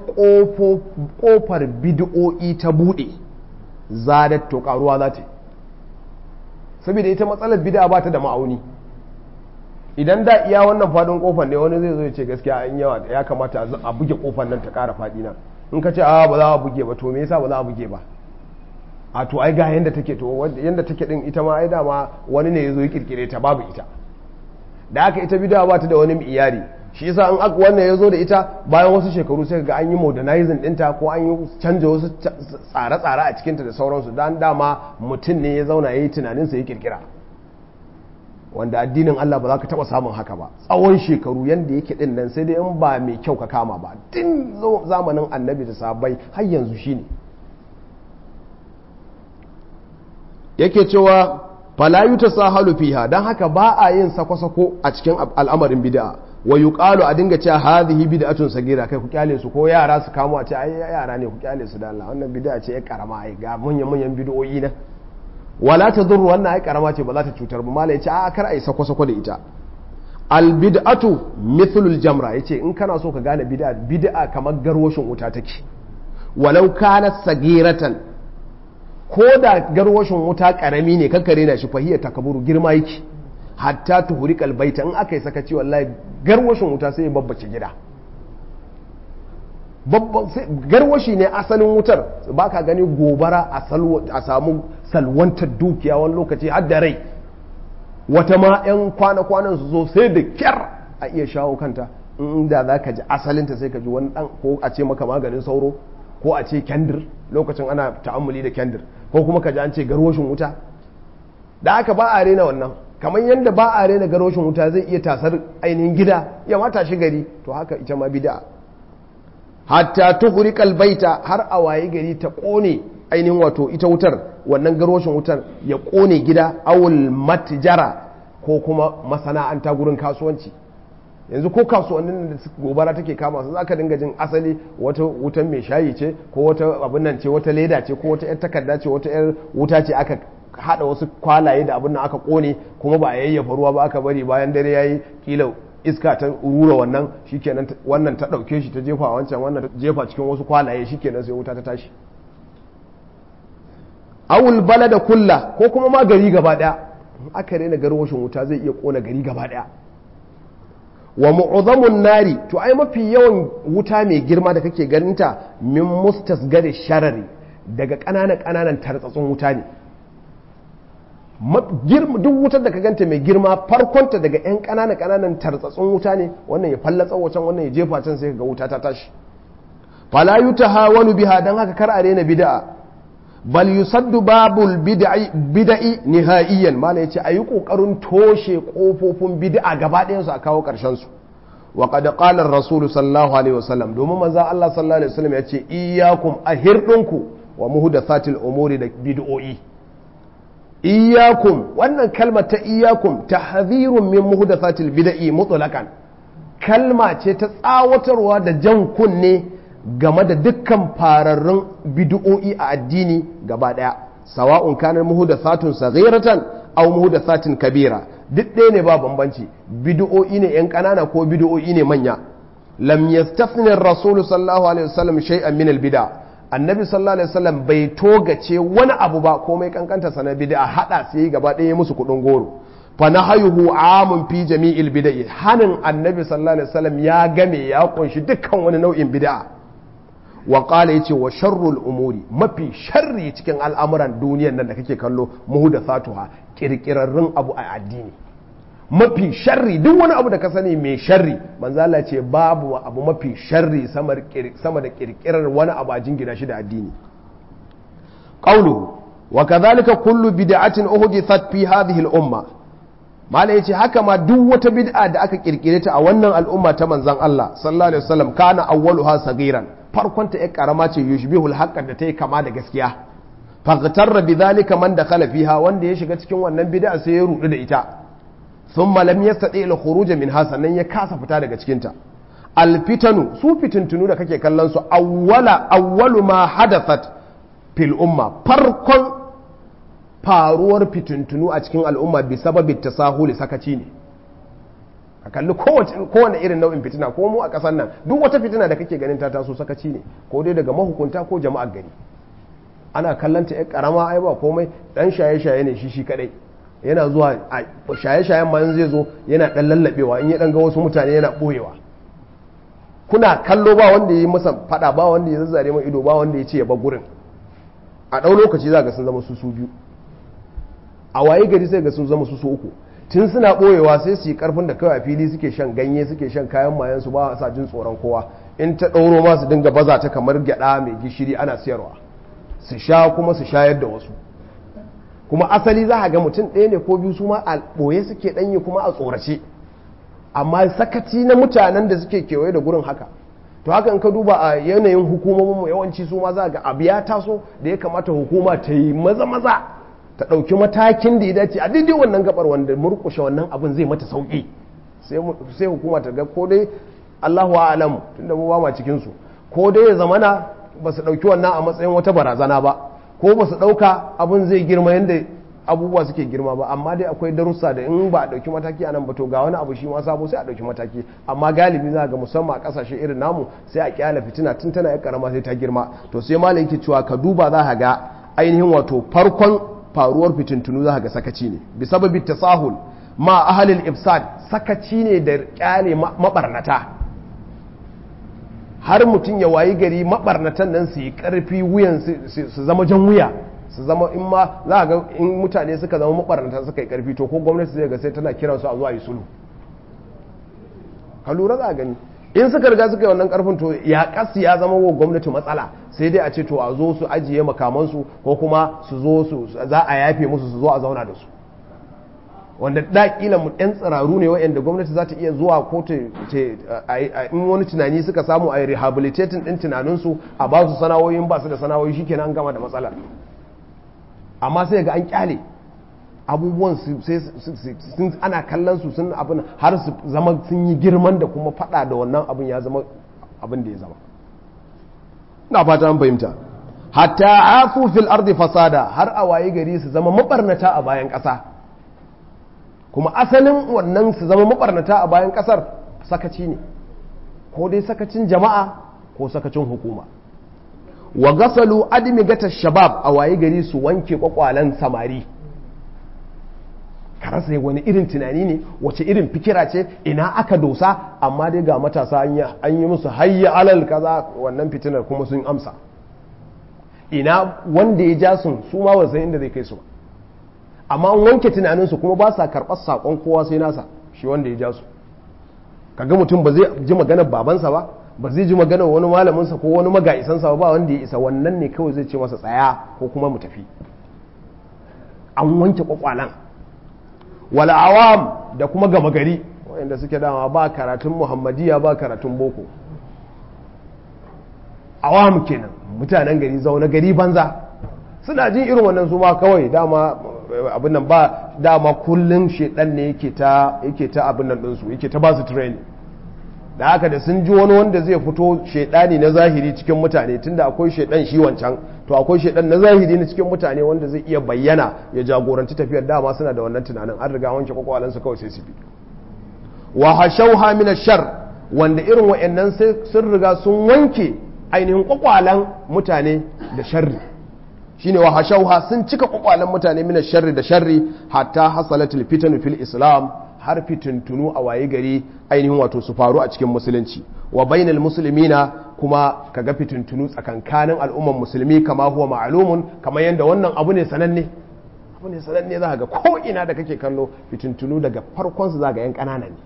kofar bid'o'i ta bude zadat to karuwa za ta saboda ita matsalar bid'a ba ta da ma'auni idan da iya wannan fadin kofar ne wani zai zo ya ce gaskiya an yawa ya kamata a buge kofar nan ta kara fadi nan in ka ce a ba za a buge ba to me yasa ba za a buge ba a to ai ga yanda take to yanda take din ita ma ai dama wani ne ya zo ya kirkire ta babu ita da haka ita bid'a ba ta da wani iyari shi yasa an aka wannan ya zo da ita bayan wasu shekaru sai ga an yi modernizing ɗinta ko an yi canja wasu tsare-tsare a cikinta da sauransu dan dama mutum ne ya zauna ya yi tunaninsa ya kirkira wanda addinin Allah ba za ka taɓa samun haka ba tsawon shekaru yadda yake ɗin nan sai dai in ba mai kyau ka kama ba tun zamanin annabi da sabai har yanzu shi ne yake cewa falayu ta sa halu fiha don haka ba a yin sako-sako a cikin al'amarin bid'a wa yuqalu a dinga cewa hadhihi bid'atun sagira kai ku kyale su ko yara su kamo a ce ai yara ne ku kyale su da Allah wannan bid'a ce ya karama ai ga manyan manyan bid'o'i na wala tadur wannan ai karama ce ba za ta cutar ba malai ce a kar ai sako sako da ita al bid'atu mithlul jamra yace in kana so ka gane bid'a bid'a kamar garwashin wuta take walau kanat sagiratan ko da garwashin wuta karami ne kankare na shi fahiya takaburu girma yake hatta tuhuri kalbaita in aka yi sakaci wallahi garwashin wuta sai ya babbace gida garwashi ne asalin wutar ba ka gani gobara a samu salwantar dukiya wani lokaci har da rai wata ma 'yan kwana-kwanan su zo sai da kyar a iya shawo kanta inda za ka ji asalinta sai ka ji wani dan ko a ce maka maganin sauro ko a ce kendir lokacin ana ta'ammuli da kendir ko kuma ka ji an ce garwashin wuta da aka ba a rena wannan kamar yadda ba a rena garwashin wuta zai iya tasar ainihin gida ya mata shi gari to haka ita ma bida hatta tuhuri kalbaita har a waye gari ta kone ainihin wato ita wutar wannan garwashin wutar ya kone gida awul matjara ko kuma masana'anta gurin kasuwanci yanzu ko kasuwannin da gobara take kama su zaka dinga jin asali wata wutan mai shayi ce ko wata abin nan ce wata leda ce ko wata yar takarda ce wata yar wuta ce aka hada wasu kwalaye da abin nan aka kone kuma ba a yayyafa ruwa ba aka bari bayan dare yayi kila iska ta rura wannan shikenan wannan ta dauke shi ta jefa wancan wannan ta jefa cikin wasu kwalaye shikenan sai wuta ta tashi awul balada kulla ko kuma ma gari gaba daya aka rena garwashin wuta zai iya kona gari gaba daya wa mu'azamun nari to ai mafi yawan wuta mai girma da kake ganinta min mustasgari sharari daga ƙananan ƙananan tartsatsun wuta ne duk wutar da ka ganta mai girma farkonta daga 'yan ƙananan ƙananan tartsatsun wuta ne wannan ya fallatsa wacan wannan ya jefa can sai ga wuta ta tashi fala yutaha wani biha dan haka kar a rena bid'a bal yusaddu babul bid'i nihaiyan mala yace ayi kokarin toshe kofofin bid'a gaba ɗayan su a kawo karshen su wa qad qala ar-rasul sallallahu alaihi wasallam domin manzon Allah sallallahu alaihi wasallam yace iyyakum ahirdunku wa muhdathatil umuri da bid'o'i iyyakum wannan kalmar ta iyyakum tahdhirun min muhdathatil bid'i mutlaqan kalma ce ta tsawatarwa da jan kunne game da dukkan fararrun bid'o'i a addini gaba daya sawa'un kanar muhdathatun saghiratan aw muhdathatin kabira duk ɗaya ne ba bambanci bid'o'i ne yan ƙanana ko bid'o'i ne manya lam yastafni ar-rasul sallallahu alaihi wasallam shay'an min al-bid'a annabi sallallahu alaihi wasallam bai togace wani abu ba komai kankanta sana bid'a hada sai gaba ɗaya musu kudin goro fa nahayuhu amun fi jami'il bid'i hanin annabi sallallahu alaihi wasallam ya game ya kunshi dukkan wani nau'in bid'a wa qala yace wa sharrul umuri mafi sharri cikin al'amuran duniyar nan da kake kallo muhdathatuha kirkirarrun abu a addini mafi sharri duk wani abu da ka sani mai sharri manzo Allah ce babu abu mafi sharri sama da kirkirar wani abu a jingina shi da addini qawluhu wa kadhalika kullu bid'atin uhdithat fi hadhihi al-umma mala yace haka ma duk wata bid'a da aka kirkire ta a wannan al'umma ta manzon Allah sallallahu alaihi wasallam kana awwaluha sagiran farkon ta ƴar karama ce yushbihul haqqan da ta yi kama da gaskiya faghtarra bidhalika man dakhala fiha wanda ya shiga cikin wannan bid'a sai ya rudu da ita thumma lam yastati al khuruj minha sannan ya kasa fita daga cikin ta al fitanu su fitintunu da kake kallon su awwala awwalu ma hadathat fil umma farkon faruwar fitintunu a cikin al'umma bi sababi tasahuli sakaci ne a kalli kowane irin nau'in fitina ko mu a ƙasar nan duk wata fitina da kake ganin ta taso sakaci ne ko dai daga mahukunta ko jama'ar gari ana kallanta ya karama ai ba komai dan shaye-shaye ne shi shi kadai yana zuwa a shaye-shayen ma zai zo yana dan lallabewa in ya dan ga wasu mutane yana boyewa kuna kallo ba wanda ya yi masa fada ba wanda ya zazzare mai ido ba wanda ya ce ya bar gurin a ɗau lokaci za ga sun zama su su biyu a waye gari sai ga sun zama su su uku tun suna ɓoyewa sai su yi ƙarfin da kawai a fili suke shan ganye suke shan kayan mayan su ba sa jin tsoron kowa in ta ɗauro ma su dinga baza ta kamar gyaɗa mai gishiri ana siyarwa su sha kuma su shayar da wasu kuma asali za a ga mutum ɗaya ne ko biyu su ma a ɓoye suke ɗanye kuma a tsorace amma sakaci na mutanen da suke kewaye da gurin haka to haka in ka duba a yanayin hukumomin yawanci su ma za ga abu ya taso da ya kamata hukuma ta yi maza maza ta ɗauki matakin da ya dace a daidai wannan gabar wanda murƙushe wannan abin zai mata sauƙi sai hukuma ta ga ko dai Allahu a'lam tunda mu ba ma cikin su ko dai ya zamana ba su ɗauki wannan a matsayin wata barazana ba ko ba su ɗauka abin zai girma yadda abubuwa suke girma ba amma dai akwai darussa da in ba a ɗauki mataki a nan ba to ga wani abu shi ma sabo sai a ɗauki mataki amma galibi za ga musamman a ƙasashe irin namu sai a kyala fitina tun tana yan karama sai ta girma to sai malam yake cewa ka duba za ka ga ainihin wato farkon faruwar fitintunu za ka ga sakaci ne bi sababi tasahul ma ahalil ifsad sakaci ne da kyale mabarnata har mutum ya wayi gari mabarnatan nan su yi karfi wuyan su zama jan wuya su zama in ma za a ga in mutane suka zama mabarnata suka yi karfi to ko gwamnati zai ga sai tana kiransu a zuwa yi sulhu ka lura za a gani in suka riga suka yi wannan karfin to ya kasu ya zama wa gwamnati matsala sai dai a ce to a zo su ajiye makamansu ko kuma su zo su za a yafe musu su zo a zauna da su wanda da kila mu ɗan tsiraru ne wa'anda gwamnati za ta iya zuwa ko ta in wani tunani suka samu a rehabilitating ɗin tunaninsu a ba su sana'o'in ba su da sana'o'i shi kenan an gama da matsalar amma sai ga an kyale abubuwan sun ana kallon su sun abin har su zama sun yi girman da kuma fada da wannan abin ya zama abin da ya zama na fata an fahimta hatta afu fil ardi fasada har a waye gari su zama mabarnata a bayan ƙasa kuma asalin wannan su zama mabarnata a bayan ƙasar sakaci ne ko dai sakacin jama'a ko sakacin hukuma wa gasalu admigata shabab a waye gari su wanke kwakwalen samari ka rasa wani irin tunani ne wace irin fikira ce ina aka dosa amma dai ga matasa an yi musu hayya alal kaza wannan fitinar kuma sun amsa ina wanda ya ja sun su ma wasan inda zai kai su ba amma an wanke tunaninsu kuma ba sa karɓar saƙon kowa sai nasa shi wanda ya ja su kaga mutum ba zai ji maganar babansa ba ba zai ji maganar wani malaminsa ko wani maga'isansa ba wanda ya isa wannan ne kawai zai ce masa tsaya ko kuma mu tafi an wanke kwakwalan wal awam da kuma gama gari wanda suke dama ba karatun muhammadiya ba karatun boko awam kenan mutanen gari zaune gari banza suna jin irin wannan su ma kawai dama abin nan ba dama kullum shedan ne yake ta yake ta abin nan ɗinsu yake ta ba su training da haka da sun ji wani wanda zai fito shedani na zahiri cikin mutane tunda akwai shedan shi wancan to akwai shedan na zahiri na cikin mutane wanda zai iya bayyana ya jagoranci tafiyar dama suna da wannan tunanin an riga wanke kwakwalansu kawai sai su bi wa hashauha min shar wanda irin wa'annan sai sun riga sun wanke ainihin kwakwalan mutane da sharri shine wa hashauha sun cika kwakwalan mutane min sharri da sharri hatta hasalatul fitanu fil islam har fitintunu a waye gari ainihin wato su faru a cikin musulunci wa bainal muslimina kuma kaga fitintunu tsakankanin al'umman musulmi kama huwa ma'lumun kamar yadda wannan abu ne sananne abu ne sananne za ga ko ina da kake kallo fitintunu daga farkon su za ga yan kanana ne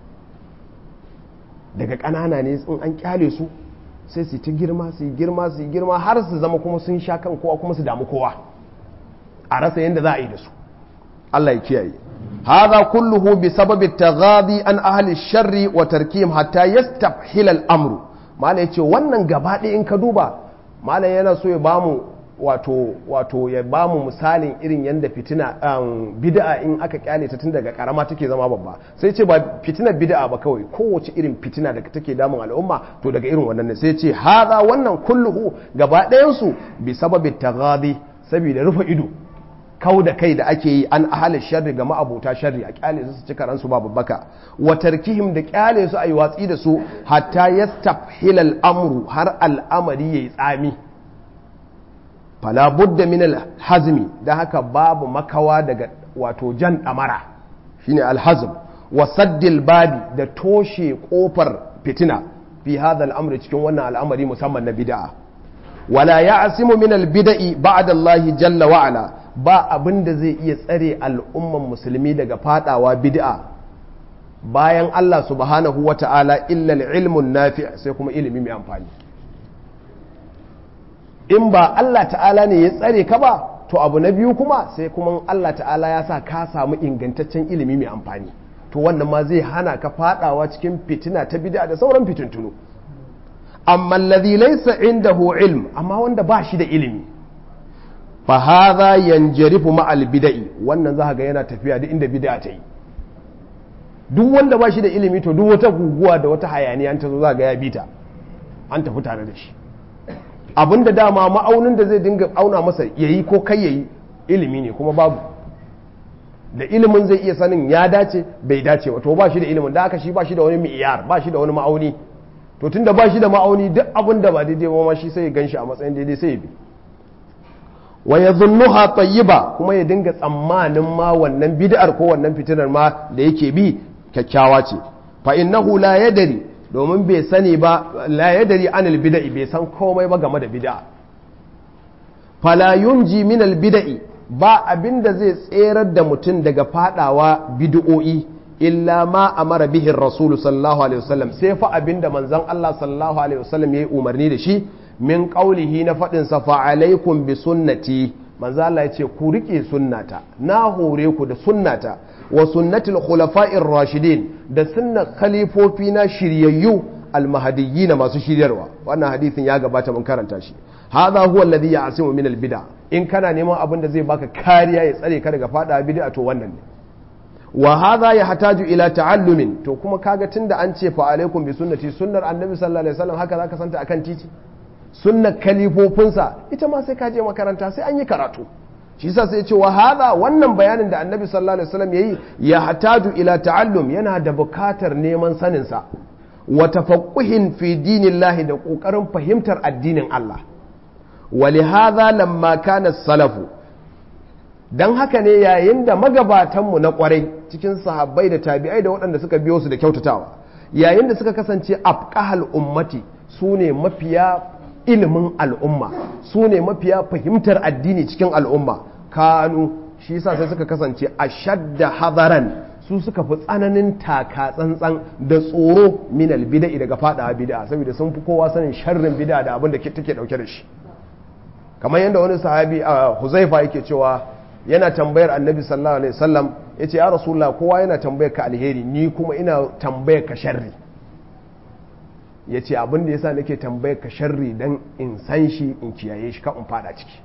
daga kanana ne in an kyale su sai su ta girma su yi girma su yi girma har su zama kuma sun sha kan kowa kuma su damu kowa a rasa yadda za a yi da su Allah ya kiyaye هذا كله بسبب التغاضي عن أهل الشر وتركيهم حتى يستفحل الأمر ما yace wannan gaba ɗaya in ka duba malam yana so ya bamu wato wato ya bamu misalin irin yadda fitina bid'a in aka kyale ta tun daga karama take zama babba sai ce ba fitinar bid'a ba kawai kowace irin fitina da take damun al'umma to daga irin wannan ne sai ce haza wannan kulluhu gaba ɗayan su bi sababi taghadi saboda rufe ido kau da kai da ake yi an ahalin sharri ga ma'abuta sharri a kyale su su ci karansu ba babbaka wa tarkihim da kyale su a yi watsi da su hatta yastafhil al'amru har al'amari yayi tsami fala budda min al-hazmi dan haka babu makawa daga wato jan damara shine al-hazm wa saddil babi da toshe kofar fitina fi hadha al cikin wannan al'amari musamman na bid'a wala ya'simu min al-bida'i ba'da Allah jalla wa ala ba abin da zai iya tsare al'umman musulmi daga fadawa bid'a bayan Allah subhanahu wa ta'ala illal ilmun nafi sai kuma ilimi mai amfani in ba Allah ta'ala ne ya tsare ka ba to abu na biyu kuma sai kuma Allah ta'ala ya sa ka samu ingantaccen ilimi mai amfani to wannan ma zai hana ka fadawa cikin fitina ta bid'a da sauran fitintunu amma alladhi laysa indahu ilm amma wanda ba shi da ilimi fa hadha yanjarifu ma'al bid'i wannan za ga yana tafiya duk inda bid'a ta yi duk wanda ba shi da ilimi to duk wata guguwa da wata hayaniya an ta zo za ga ya bita an tafi tare da shi abinda dama ma'aunin da zai dinga auna masa yayi ko kai yayi ilimi ne kuma babu da ilimin zai iya sanin ya dace bai dace ba to ba shi da ilimin da aka shi ba shi da wani mi'iyar ba shi da wani ma'auni to tunda ba shi da ma'auni duk abin da ba daidai ba ma shi sai ya ganshi a matsayin daidai sai ya bi wa yadhunnuha tayyiba kuma ya dinga tsammanin ma wannan bid'ar ko wannan fitinar ma da yake bi kyakkyawa ce fa innahu la yadri domin bai sani ba la yadri anil bid'i bai san komai ba game da bid'a fala yunji min al bid'i ba abinda zai tserar da mutum daga fadawa bid'o'i illa ma amara bihi rasulu sallallahu alaihi wasallam sai fa abinda manzon Allah sallallahu alaihi wasallam yayi umarni da shi min qaulihi na fadin sa fa alaikum bi sunnati manzo Allah yace ku rike sunnata na hore ku da sunnata wa sunnatul khulafa'ir rashidin da sunnar khalifofi na shiryayyu almahdiyyin masu shiryarwa wannan hadisin ya gabata mun karanta shi hadha huwa alladhi ya'simu min albid'a in kana neman abin da zai baka kariya ya tsare ka daga fada bid'a to wannan ne wa hadha yahtaju ila ta'allumin to kuma kaga tunda an ce fa alaikum bi sunnati sunnar annabi sallallahu alaihi wasallam haka zaka santa akan titi sunnar kalifofinsa ita ma sai ka je makaranta sai an yi karatu shi yasa sai ya ce wa hadha wannan bayanin da annabi sallallahu alaihi wasallam yayi yahtaju ila ta'allum yana da bukatar neman sanin sa wa tafaqquhin fi dinillahi da kokarin fahimtar addinin Allah wa lihadha lamma kana salafu don haka ne yayin da magabatanmu na kwarai cikin sahabbai da tabi'ai da waɗanda suka biyo su da kyautatawa yayin da suka kasance afqahal ummati su ne mafiya ilimin al'umma su ne mafiya fahimtar addini cikin al'umma kanu shi yasa sai suka kasance a shadda hadaran su suka fi tsananin taka tsantsan da tsoro min albida'i daga fada bid'a saboda sun fi kowa sanin sharrin bid'a da abin da take dauke da shi kamar yadda wani sahabi a Huzaifa yake cewa yana tambayar annabi sallallahu alaihi wasallam ya ce ya rasulullah kowa yana tambayar ka alheri ni kuma ina tambayar ka sharri ya ce abinda ya sa nake tambayar ka sharri don in san shi in kiyaye shi kan in fada ciki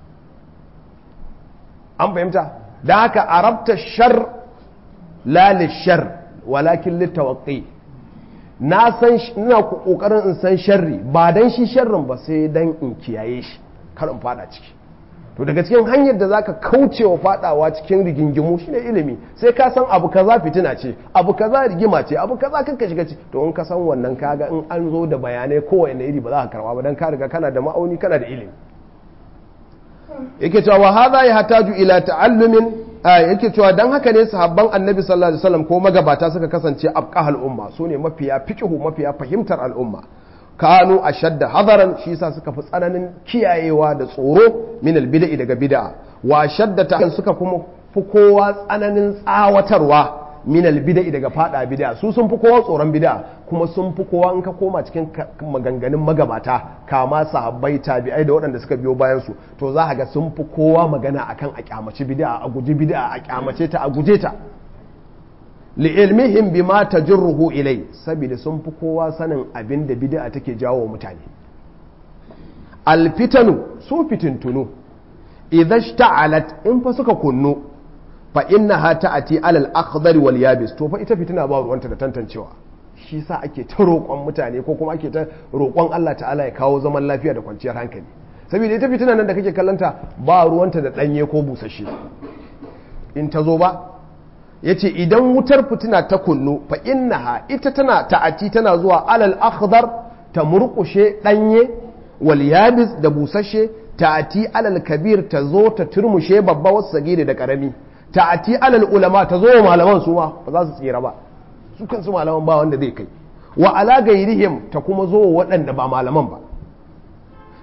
an fahimta da haka arabta shar la shar walakin littawaqi na san ina kokarin in san sharri ba dan shi sharrin ba sai dan in kiyaye shi kar in fada ciki to daga cikin hanyar da zaka kauce wa fadawa cikin rigingimu shine ilimi sai ka san abu kaza fitina ce abu kaza rigima ce abu kaza kanka shiga ci to in ka san wannan kaga in an zo da bayanai kowane iri ba za ka karba ba dan ka riga kana da ma'auni kana da ilimi yake cewa wa hadha yahtaju ila ta'allumin yake cewa dan haka ne sahabban annabi sallallahu alaihi wasallam ko magabata suka kasance abqahal umma sune mafiya fiqhu mafiya fahimtar al'umma kanu a shadda hadaran shi sa suka fi tsananin kiyayewa da tsoro min albida'i daga bid'a wa shadda ta suka kuma fi kowa tsananin tsawatarwa min albida'i daga fada bid'a su sun fi kowa tsoron bid'a kuma sun fi kowa in ka koma cikin maganganun magabata kama sahabbai tabi'ai da waɗanda suka biyo bayan su to za ka ga sun fi kowa magana akan a kyamaci bid'a a guji bid'a a kyamace ta a guje ta li'ilmihim bima tajruhu ilai saboda sun fi kowa sanin abin da bid'a take jawo mutane alfitanu su fitintunu idza shta'alat in fa suka kunnu fa innaha ta'ati alal akhdar wal yabis to fa ita fitina ba ruwanta da tantancewa shi sa ake ta roƙon mutane ko kuma ake ta roƙon Allah ta'ala ya kawo zaman lafiya da kwanciyar hankali saboda ita fitina nan da kake kallanta ba ruwanta da danye ko busasshe in ta zo ba ya ce idan wutar fitina ta kunnu fa innaha ita tana ta'ati tana zuwa alal akhdar ta murkushe danye wal yabis da busashe ta'ati alal kabir ta zo ta turmushe babba wasu sagire da karami ta'ati alal ulama ta zo wa malaman su ma ba za su tsira ba su kansu malaman ba wanda zai kai wa ala gairihim ta kuma zo wa waɗanda ba malaman ba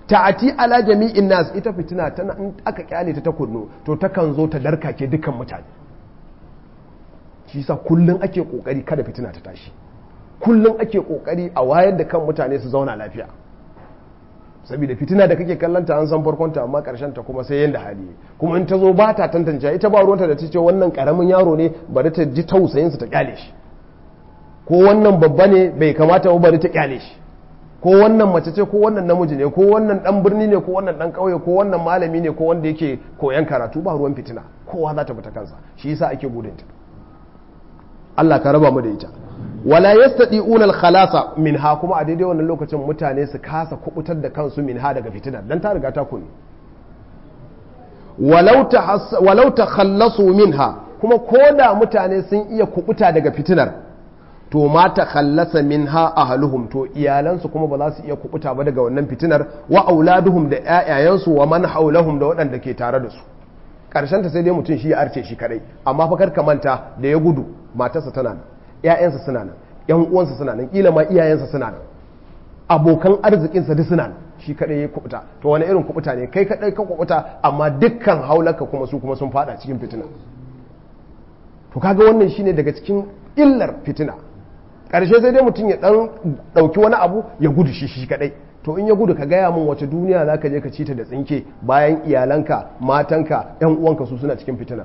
ta'ati ala jami'in nas ita fitina tana in aka kyale ta ta kunnu to takan zo ta darkake dukkan mutane shi yasa kullun ake kokari kada fitina ta tashi kullun ake kokari a wayar da kan mutane su zauna lafiya saboda fitina da kake kallanta an san farkonta amma karshen ta kuma sai yanda hali kuma in ta zo ba ta tantance ita ba ruwanta da ta ce wannan karamin yaro ne bari ta ji tausayin su ta kyale shi ko wannan babba ne bai kamata ba bari ta kyale shi ko wannan mace ce ko wannan namiji ne ko wannan dan birni ne ko wannan dan kauye ko wannan malami ne ko wanda yake koyan karatu ba ruwan fitina kowa za ta fita kansa shi yasa ake gudunta Allah ka raba mu da ita wala yastati'una al-khalasa minha kuma a daidai wannan lokacin mutane su kasa kubutar da kansu minha daga fitinar dan ta riga ta kuni walau ta walau takhallasu minha kuma koda mutane sun iya kubuta daga fitinar to ma takhallasa minha ahluhum to iyalansu kuma ba za su iya kubuta ba daga wannan fitinar wa auladuhum da ƴaƴayensu wa man haulahum da waɗanda ke tare da su karshen ta sai dai mutum shi ya arce shi kadai amma fa kar ka manta da ya gudu matarsa tana nan ‘ya'yansa suna nan ‘yan uwansa suna nan ƙila ma iyayensa suna nan abokan arzikinsa duk suna nan shi kaɗai ya kubuta to wani irin kubuta ne kai kaɗai ka kubuta amma dukkan haulaka kuma su kuma sun fada cikin fitina to kaga wannan shine daga cikin illar fitina ƙarshe sai dai mutum ya ɗan ɗauki wani abu ya gudu shi shi kaɗai to in ya gudu ka gaya min wace duniya za ka je ka ci ta da tsinke bayan iyalanka matanka ‘yan uwanka su suna cikin fitinar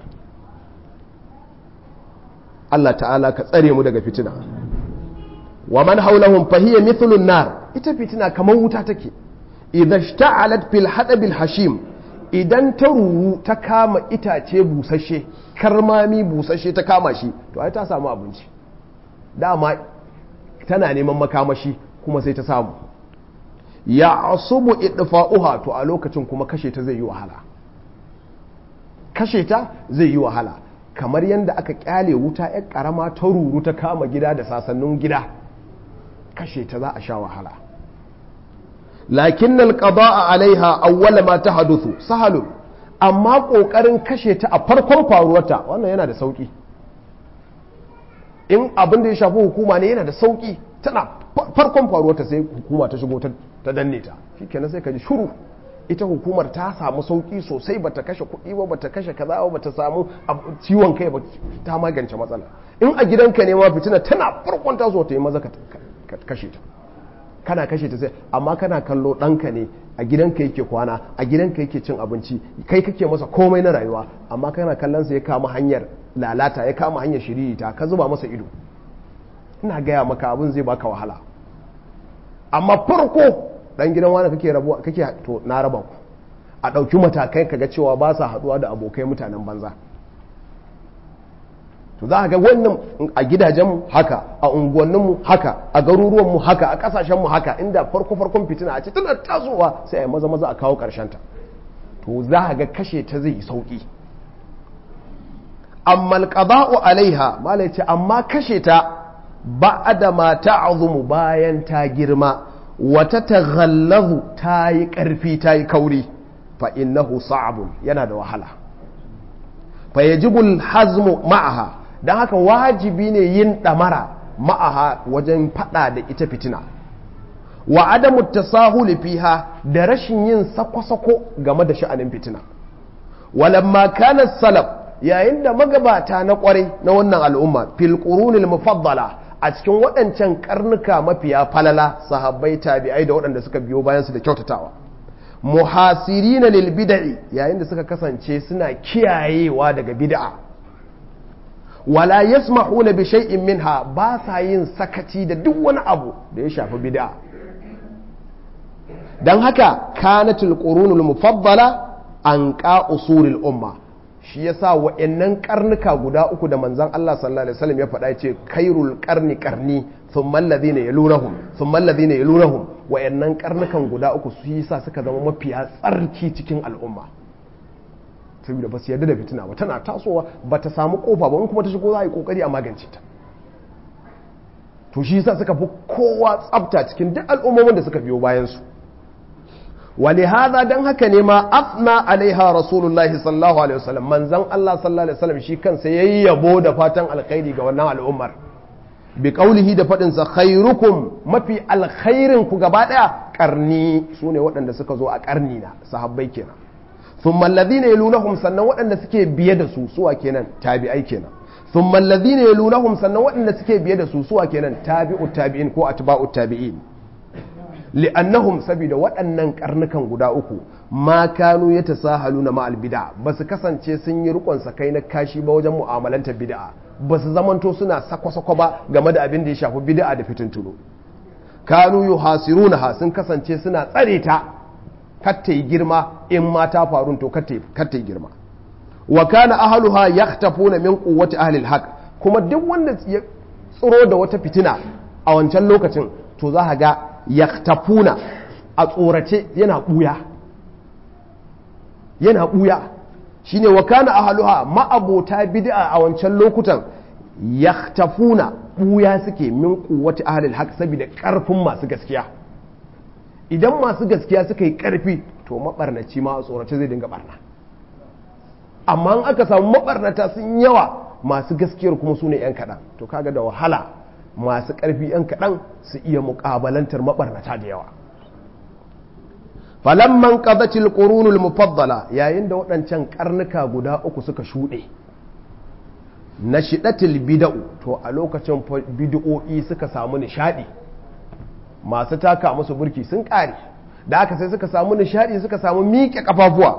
Allah ta'ala ka tsare mu daga fitina wa man haulahum fahiya mithlun nar ita fitina kamar wuta take idza ishta'alat fil hadabil hashim idan ta ruru ta kama itace busasshe karmami busasshe ta kama shi to ai ta samu abinci dama tana neman makamashi kuma sai ta samu ya asubu idfa'uha to a lokacin kuma kashe ta zai yi wahala kashe ta zai yi wahala kamar yadda aka kyale wuta ya karama ta ruru ta kama gida da sasannin gida kashe ta za a sha wahala lakin alqada'a alaiha awwala ma tahaduthu sahalun amma kokarin kashe ta a farkon faruwarta wannan yana da sauki in abin da ya shafi hukuma ne yana da sauki tana farkon faruwarta sai hukuma ta shigo ta danne ta shikenan sai ka ji shuru ita hukumar ta samu sauki sosai bata kashe kuɗi ba bata kashe kaza ba bata samu ciwon kai ba ta magance matsala in a gidanka ne ma fitina tana farkon taso ta yi maza ka kashe ta kana kashe ta sai amma kana kallo ɗanka ne a gidanka yake kwana a gidanka yake cin abinci kai kake masa komai na rayuwa amma kana kallon sa ya kama hanyar lalata ya kama hanyar shiririta ka zuba masa ido ina gaya maka abin zai baka wahala amma farko dan gidan wani kake rabuwa kake to na raba ku a ɗauki matakai kaga cewa ba sa haɗuwa da abokai mutanen banza to za ga wannan a gidajenmu haka a unguwanninmu haka a garuruwanmu haka a ƙasashenmu haka inda farko farkon fitina a ce tana tasowa sai a yi maza maza a kawo ta to za ga kashe ta zai yi sauƙi amma alqada'u alaiha malai ce amma kashe ta ba'da ma ta'zumu bayan ta girma wata taghallazu ta yi ƙarfi ta yi kauri fa innahu sa'abun yana da wahala fa yajibul hazmu ma'aha don haka wajibi ne yin ɗamara ma'aha wajen faɗa da ita fitina wa adamu tasahuli fiha da rashin yin sako-sako game da sha'anin fitina walamma kana salaf yayin da magabata na kwarai na wannan al'umma fil qurunil mufaddala a cikin waɗancan karnuka mafiya falala sahabbai tabi'ai da waɗanda suka biyo bayan su da kyautatawa muhasirina lil bid'i yayin da suka kasance suna kiyayewa daga bid'a wala yasmahuna bi shay'in minha ba sa yin sakaci da duk wani abu da ya shafi bid'a dan haka kanatul qurunul mufaddala an qa usulil umma shi yasa wa'annan karnuka guda uku da manzon Allah sallallahu alaihi wasallam ya faɗa yace khairul qarni qarni thumma alladhina yalunahum thumma alladhina yalunahum wa'annan karnukan guda uku su yasa suka zama mafiya tsarki cikin al'umma saboda ba su yarda da fitina ba tana tasowa ba ta samu kofa ba in kuma ta shigo za a yi kokari a magance ta to shi yasa suka fi kowa tsafta cikin duk al'ummomin da suka biyo bayan su ولهذا dan haka ne ma afna alaiha rasulullah sallallahu alaihi wasallam manzon Allah sallallahu alaihi wasallam shi kansa yayi yabo da fatan alkhairi ga wannan al'ummar bi qaulihi da fadin sa khairukum mafi alkhairin ku gaba daya karni su ne waɗanda suka zo a karni na sahabbai kenan thumma alladhina yalunahum sannan waɗanda suke biye da su suwa kenan tabi'ai kenan thumma alladhina yalunahum sannan waɗanda suke biye da su suwa kenan tabi'ut tabi'in ko atba'ut tabi'in li'annahum saboda waɗannan karnukan guda uku ma kanu ya tasahaluna ma albid'a ba su kasance sun yi rikon kai na kashi ba wajen mu'amalanta bid'a ba su zamanto suna sako-sako ba game da abin da ya shafi bid'a da fitintunu kanu yuhasiruna ha sun kasance suna tsare ta katta yi girma in ma ta faru to katta yi girma wa kana ahluha yahtafuna min quwwati ahli alhaq kuma duk wanda ya tsiro da wata fitina a wancan lokacin to za ka ga yaktafuna a tsorace yana ɓuya yana ɓuya shi ne wa kana ahaluha ma'abota bid'a a wancan lokutan yaktafuna ɓuya suke min kuwati ahalil haq saboda ƙarfin masu gaskiya idan masu gaskiya suka yi ƙarfi to maɓarnaci ma a tsorace zai dinga ɓarna amma in aka samu maɓarnata sun yawa masu gaskiyar kuma su ne 'yan kaɗan to kaga da wahala masu ƙarfi 'yan kaɗan su iya muƙabalantar maɓarnata da yawa falamman ƙazacil ƙorunul mufaddala yayin da waɗancan ƙarnuka guda uku suka shuɗe na shiɗatil bida'u to a lokacin bid'o'i suka samu nishaɗi masu taka musu burki sun ƙare da aka sai suka samu nishaɗi suka samu miƙe ƙafafuwa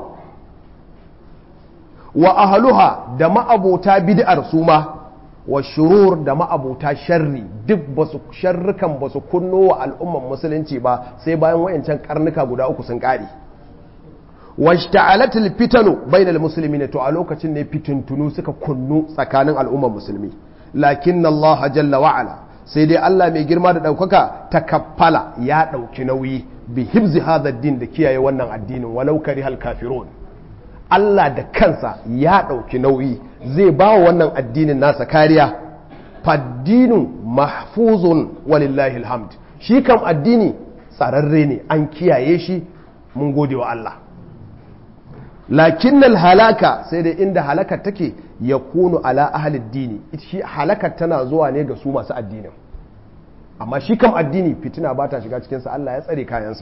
wa ahaluha da ma'abota bid'ar su ma wa shurur da ma'abuta sharri duk basu sharrukan basu kunno wa al'umman musulunci ba sai bayan wayancan karnuka guda uku sun kare washta'alatil fitanu bainal muslimin to a lokacin ne fitintunu suka kunnu tsakanin al'umman musulmi lakin Allah jalla wa ala sai dai Allah mai girma da daukaka takaffala ya dauki nauyi bi hibzi hadha din da kiyaye wannan addinin walau karihal kafirun Allah da kansa ya ɗauki nauyi zai ba wa wannan addinin nasa kariya faddinin mahfuzun walillahi alhamd shi kam addini tsararre ne an kiyaye shi mun gode wa Allah lakin halaka sai dai inda halakar take ya kunu ala ahalid dini shi halakar tana zuwa ne ga su masu addinin amma shi kam addini fitina ba ta shiga cikinsa Allah ya tsare kayansa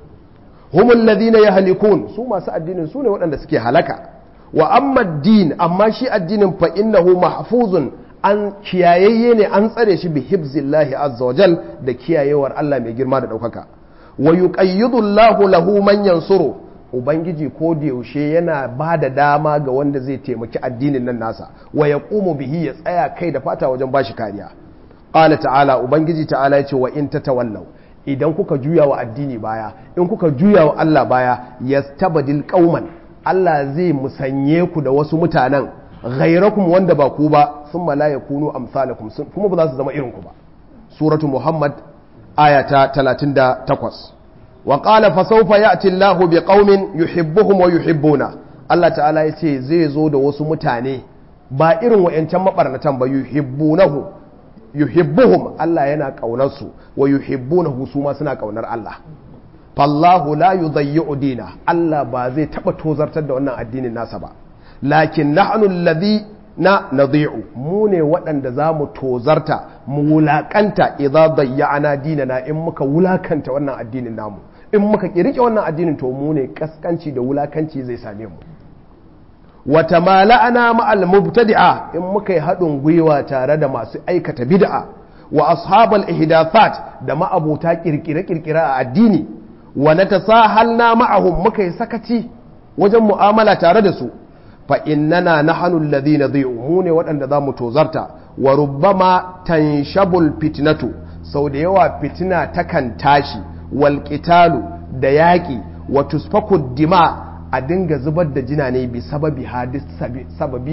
humul ladina yahlikun su masu addinin su ne waɗanda suke halaka wa amma din amma shi addinin fa innahu mahfuzun an kiyayayye ne an tsare shi bi hibzillahi azza wajal da kiyayewar Allah mai girma da ɗaukaka wa yuqayyidu Allahu lahu man yansuru ubangiji ko da yaushe yana ba da dama ga wanda zai taimaki addinin nan nasa wa yaqumu bihi ya tsaya kai da fata wajen bashi kariya qala ta'ala ubangiji ta'ala ya ce wa in tatawallaw idan kuka juya wa addini baya in kuka juya wa Allah baya yastabdil qauman Allah zai musanye ku da wasu mutanen ghairakum wanda ba ku ba thumma la yakunu amsalakum kuma ba za su zama irin ku ba suratu muhammad aya ta 38 wa qala fa sawfa ya'ti Allahu biqaumin yuhibbuhum wa yuhibbuna Allah ta'ala ya ce zai zo da wasu mutane ba irin wa'yancan mabarnatan ba yuhibbunahu yuhibbuhum Allah yana kaunar su wa yuhibbunahu su ma suna kaunar Allah fallahu la yudayyi'u dina Allah ba zai taba tozartar da wannan addinin nasa ba lakin nahnu alladhi na nadi'u mu ne waɗanda za mu tozarta mu wulakanta idza dayya'ana dinana in muka wulakanta wannan addinin namu in muka kirike wannan addinin to mu ne kaskanci da wulakanci zai same mu wata mala'ana ma'al mubtadi'a in muka yi haɗin gwiwa tare da masu aikata bid'a wa ashabal ihdathat da ma'abuta kirkire-kirkire a addini wa na tasahalna ma'ahum muka yi sakaci wajen mu'amala tare da su fa innana nahnu alladhina dhi'u mu ne waɗanda za mu tozarta wa rubbama tanshabul fitnatu sau da yawa fitina takan tashi wal qitalu da yaƙi wa tusfaku dima a dinga zubar da jina ne bi sababi hadis sababi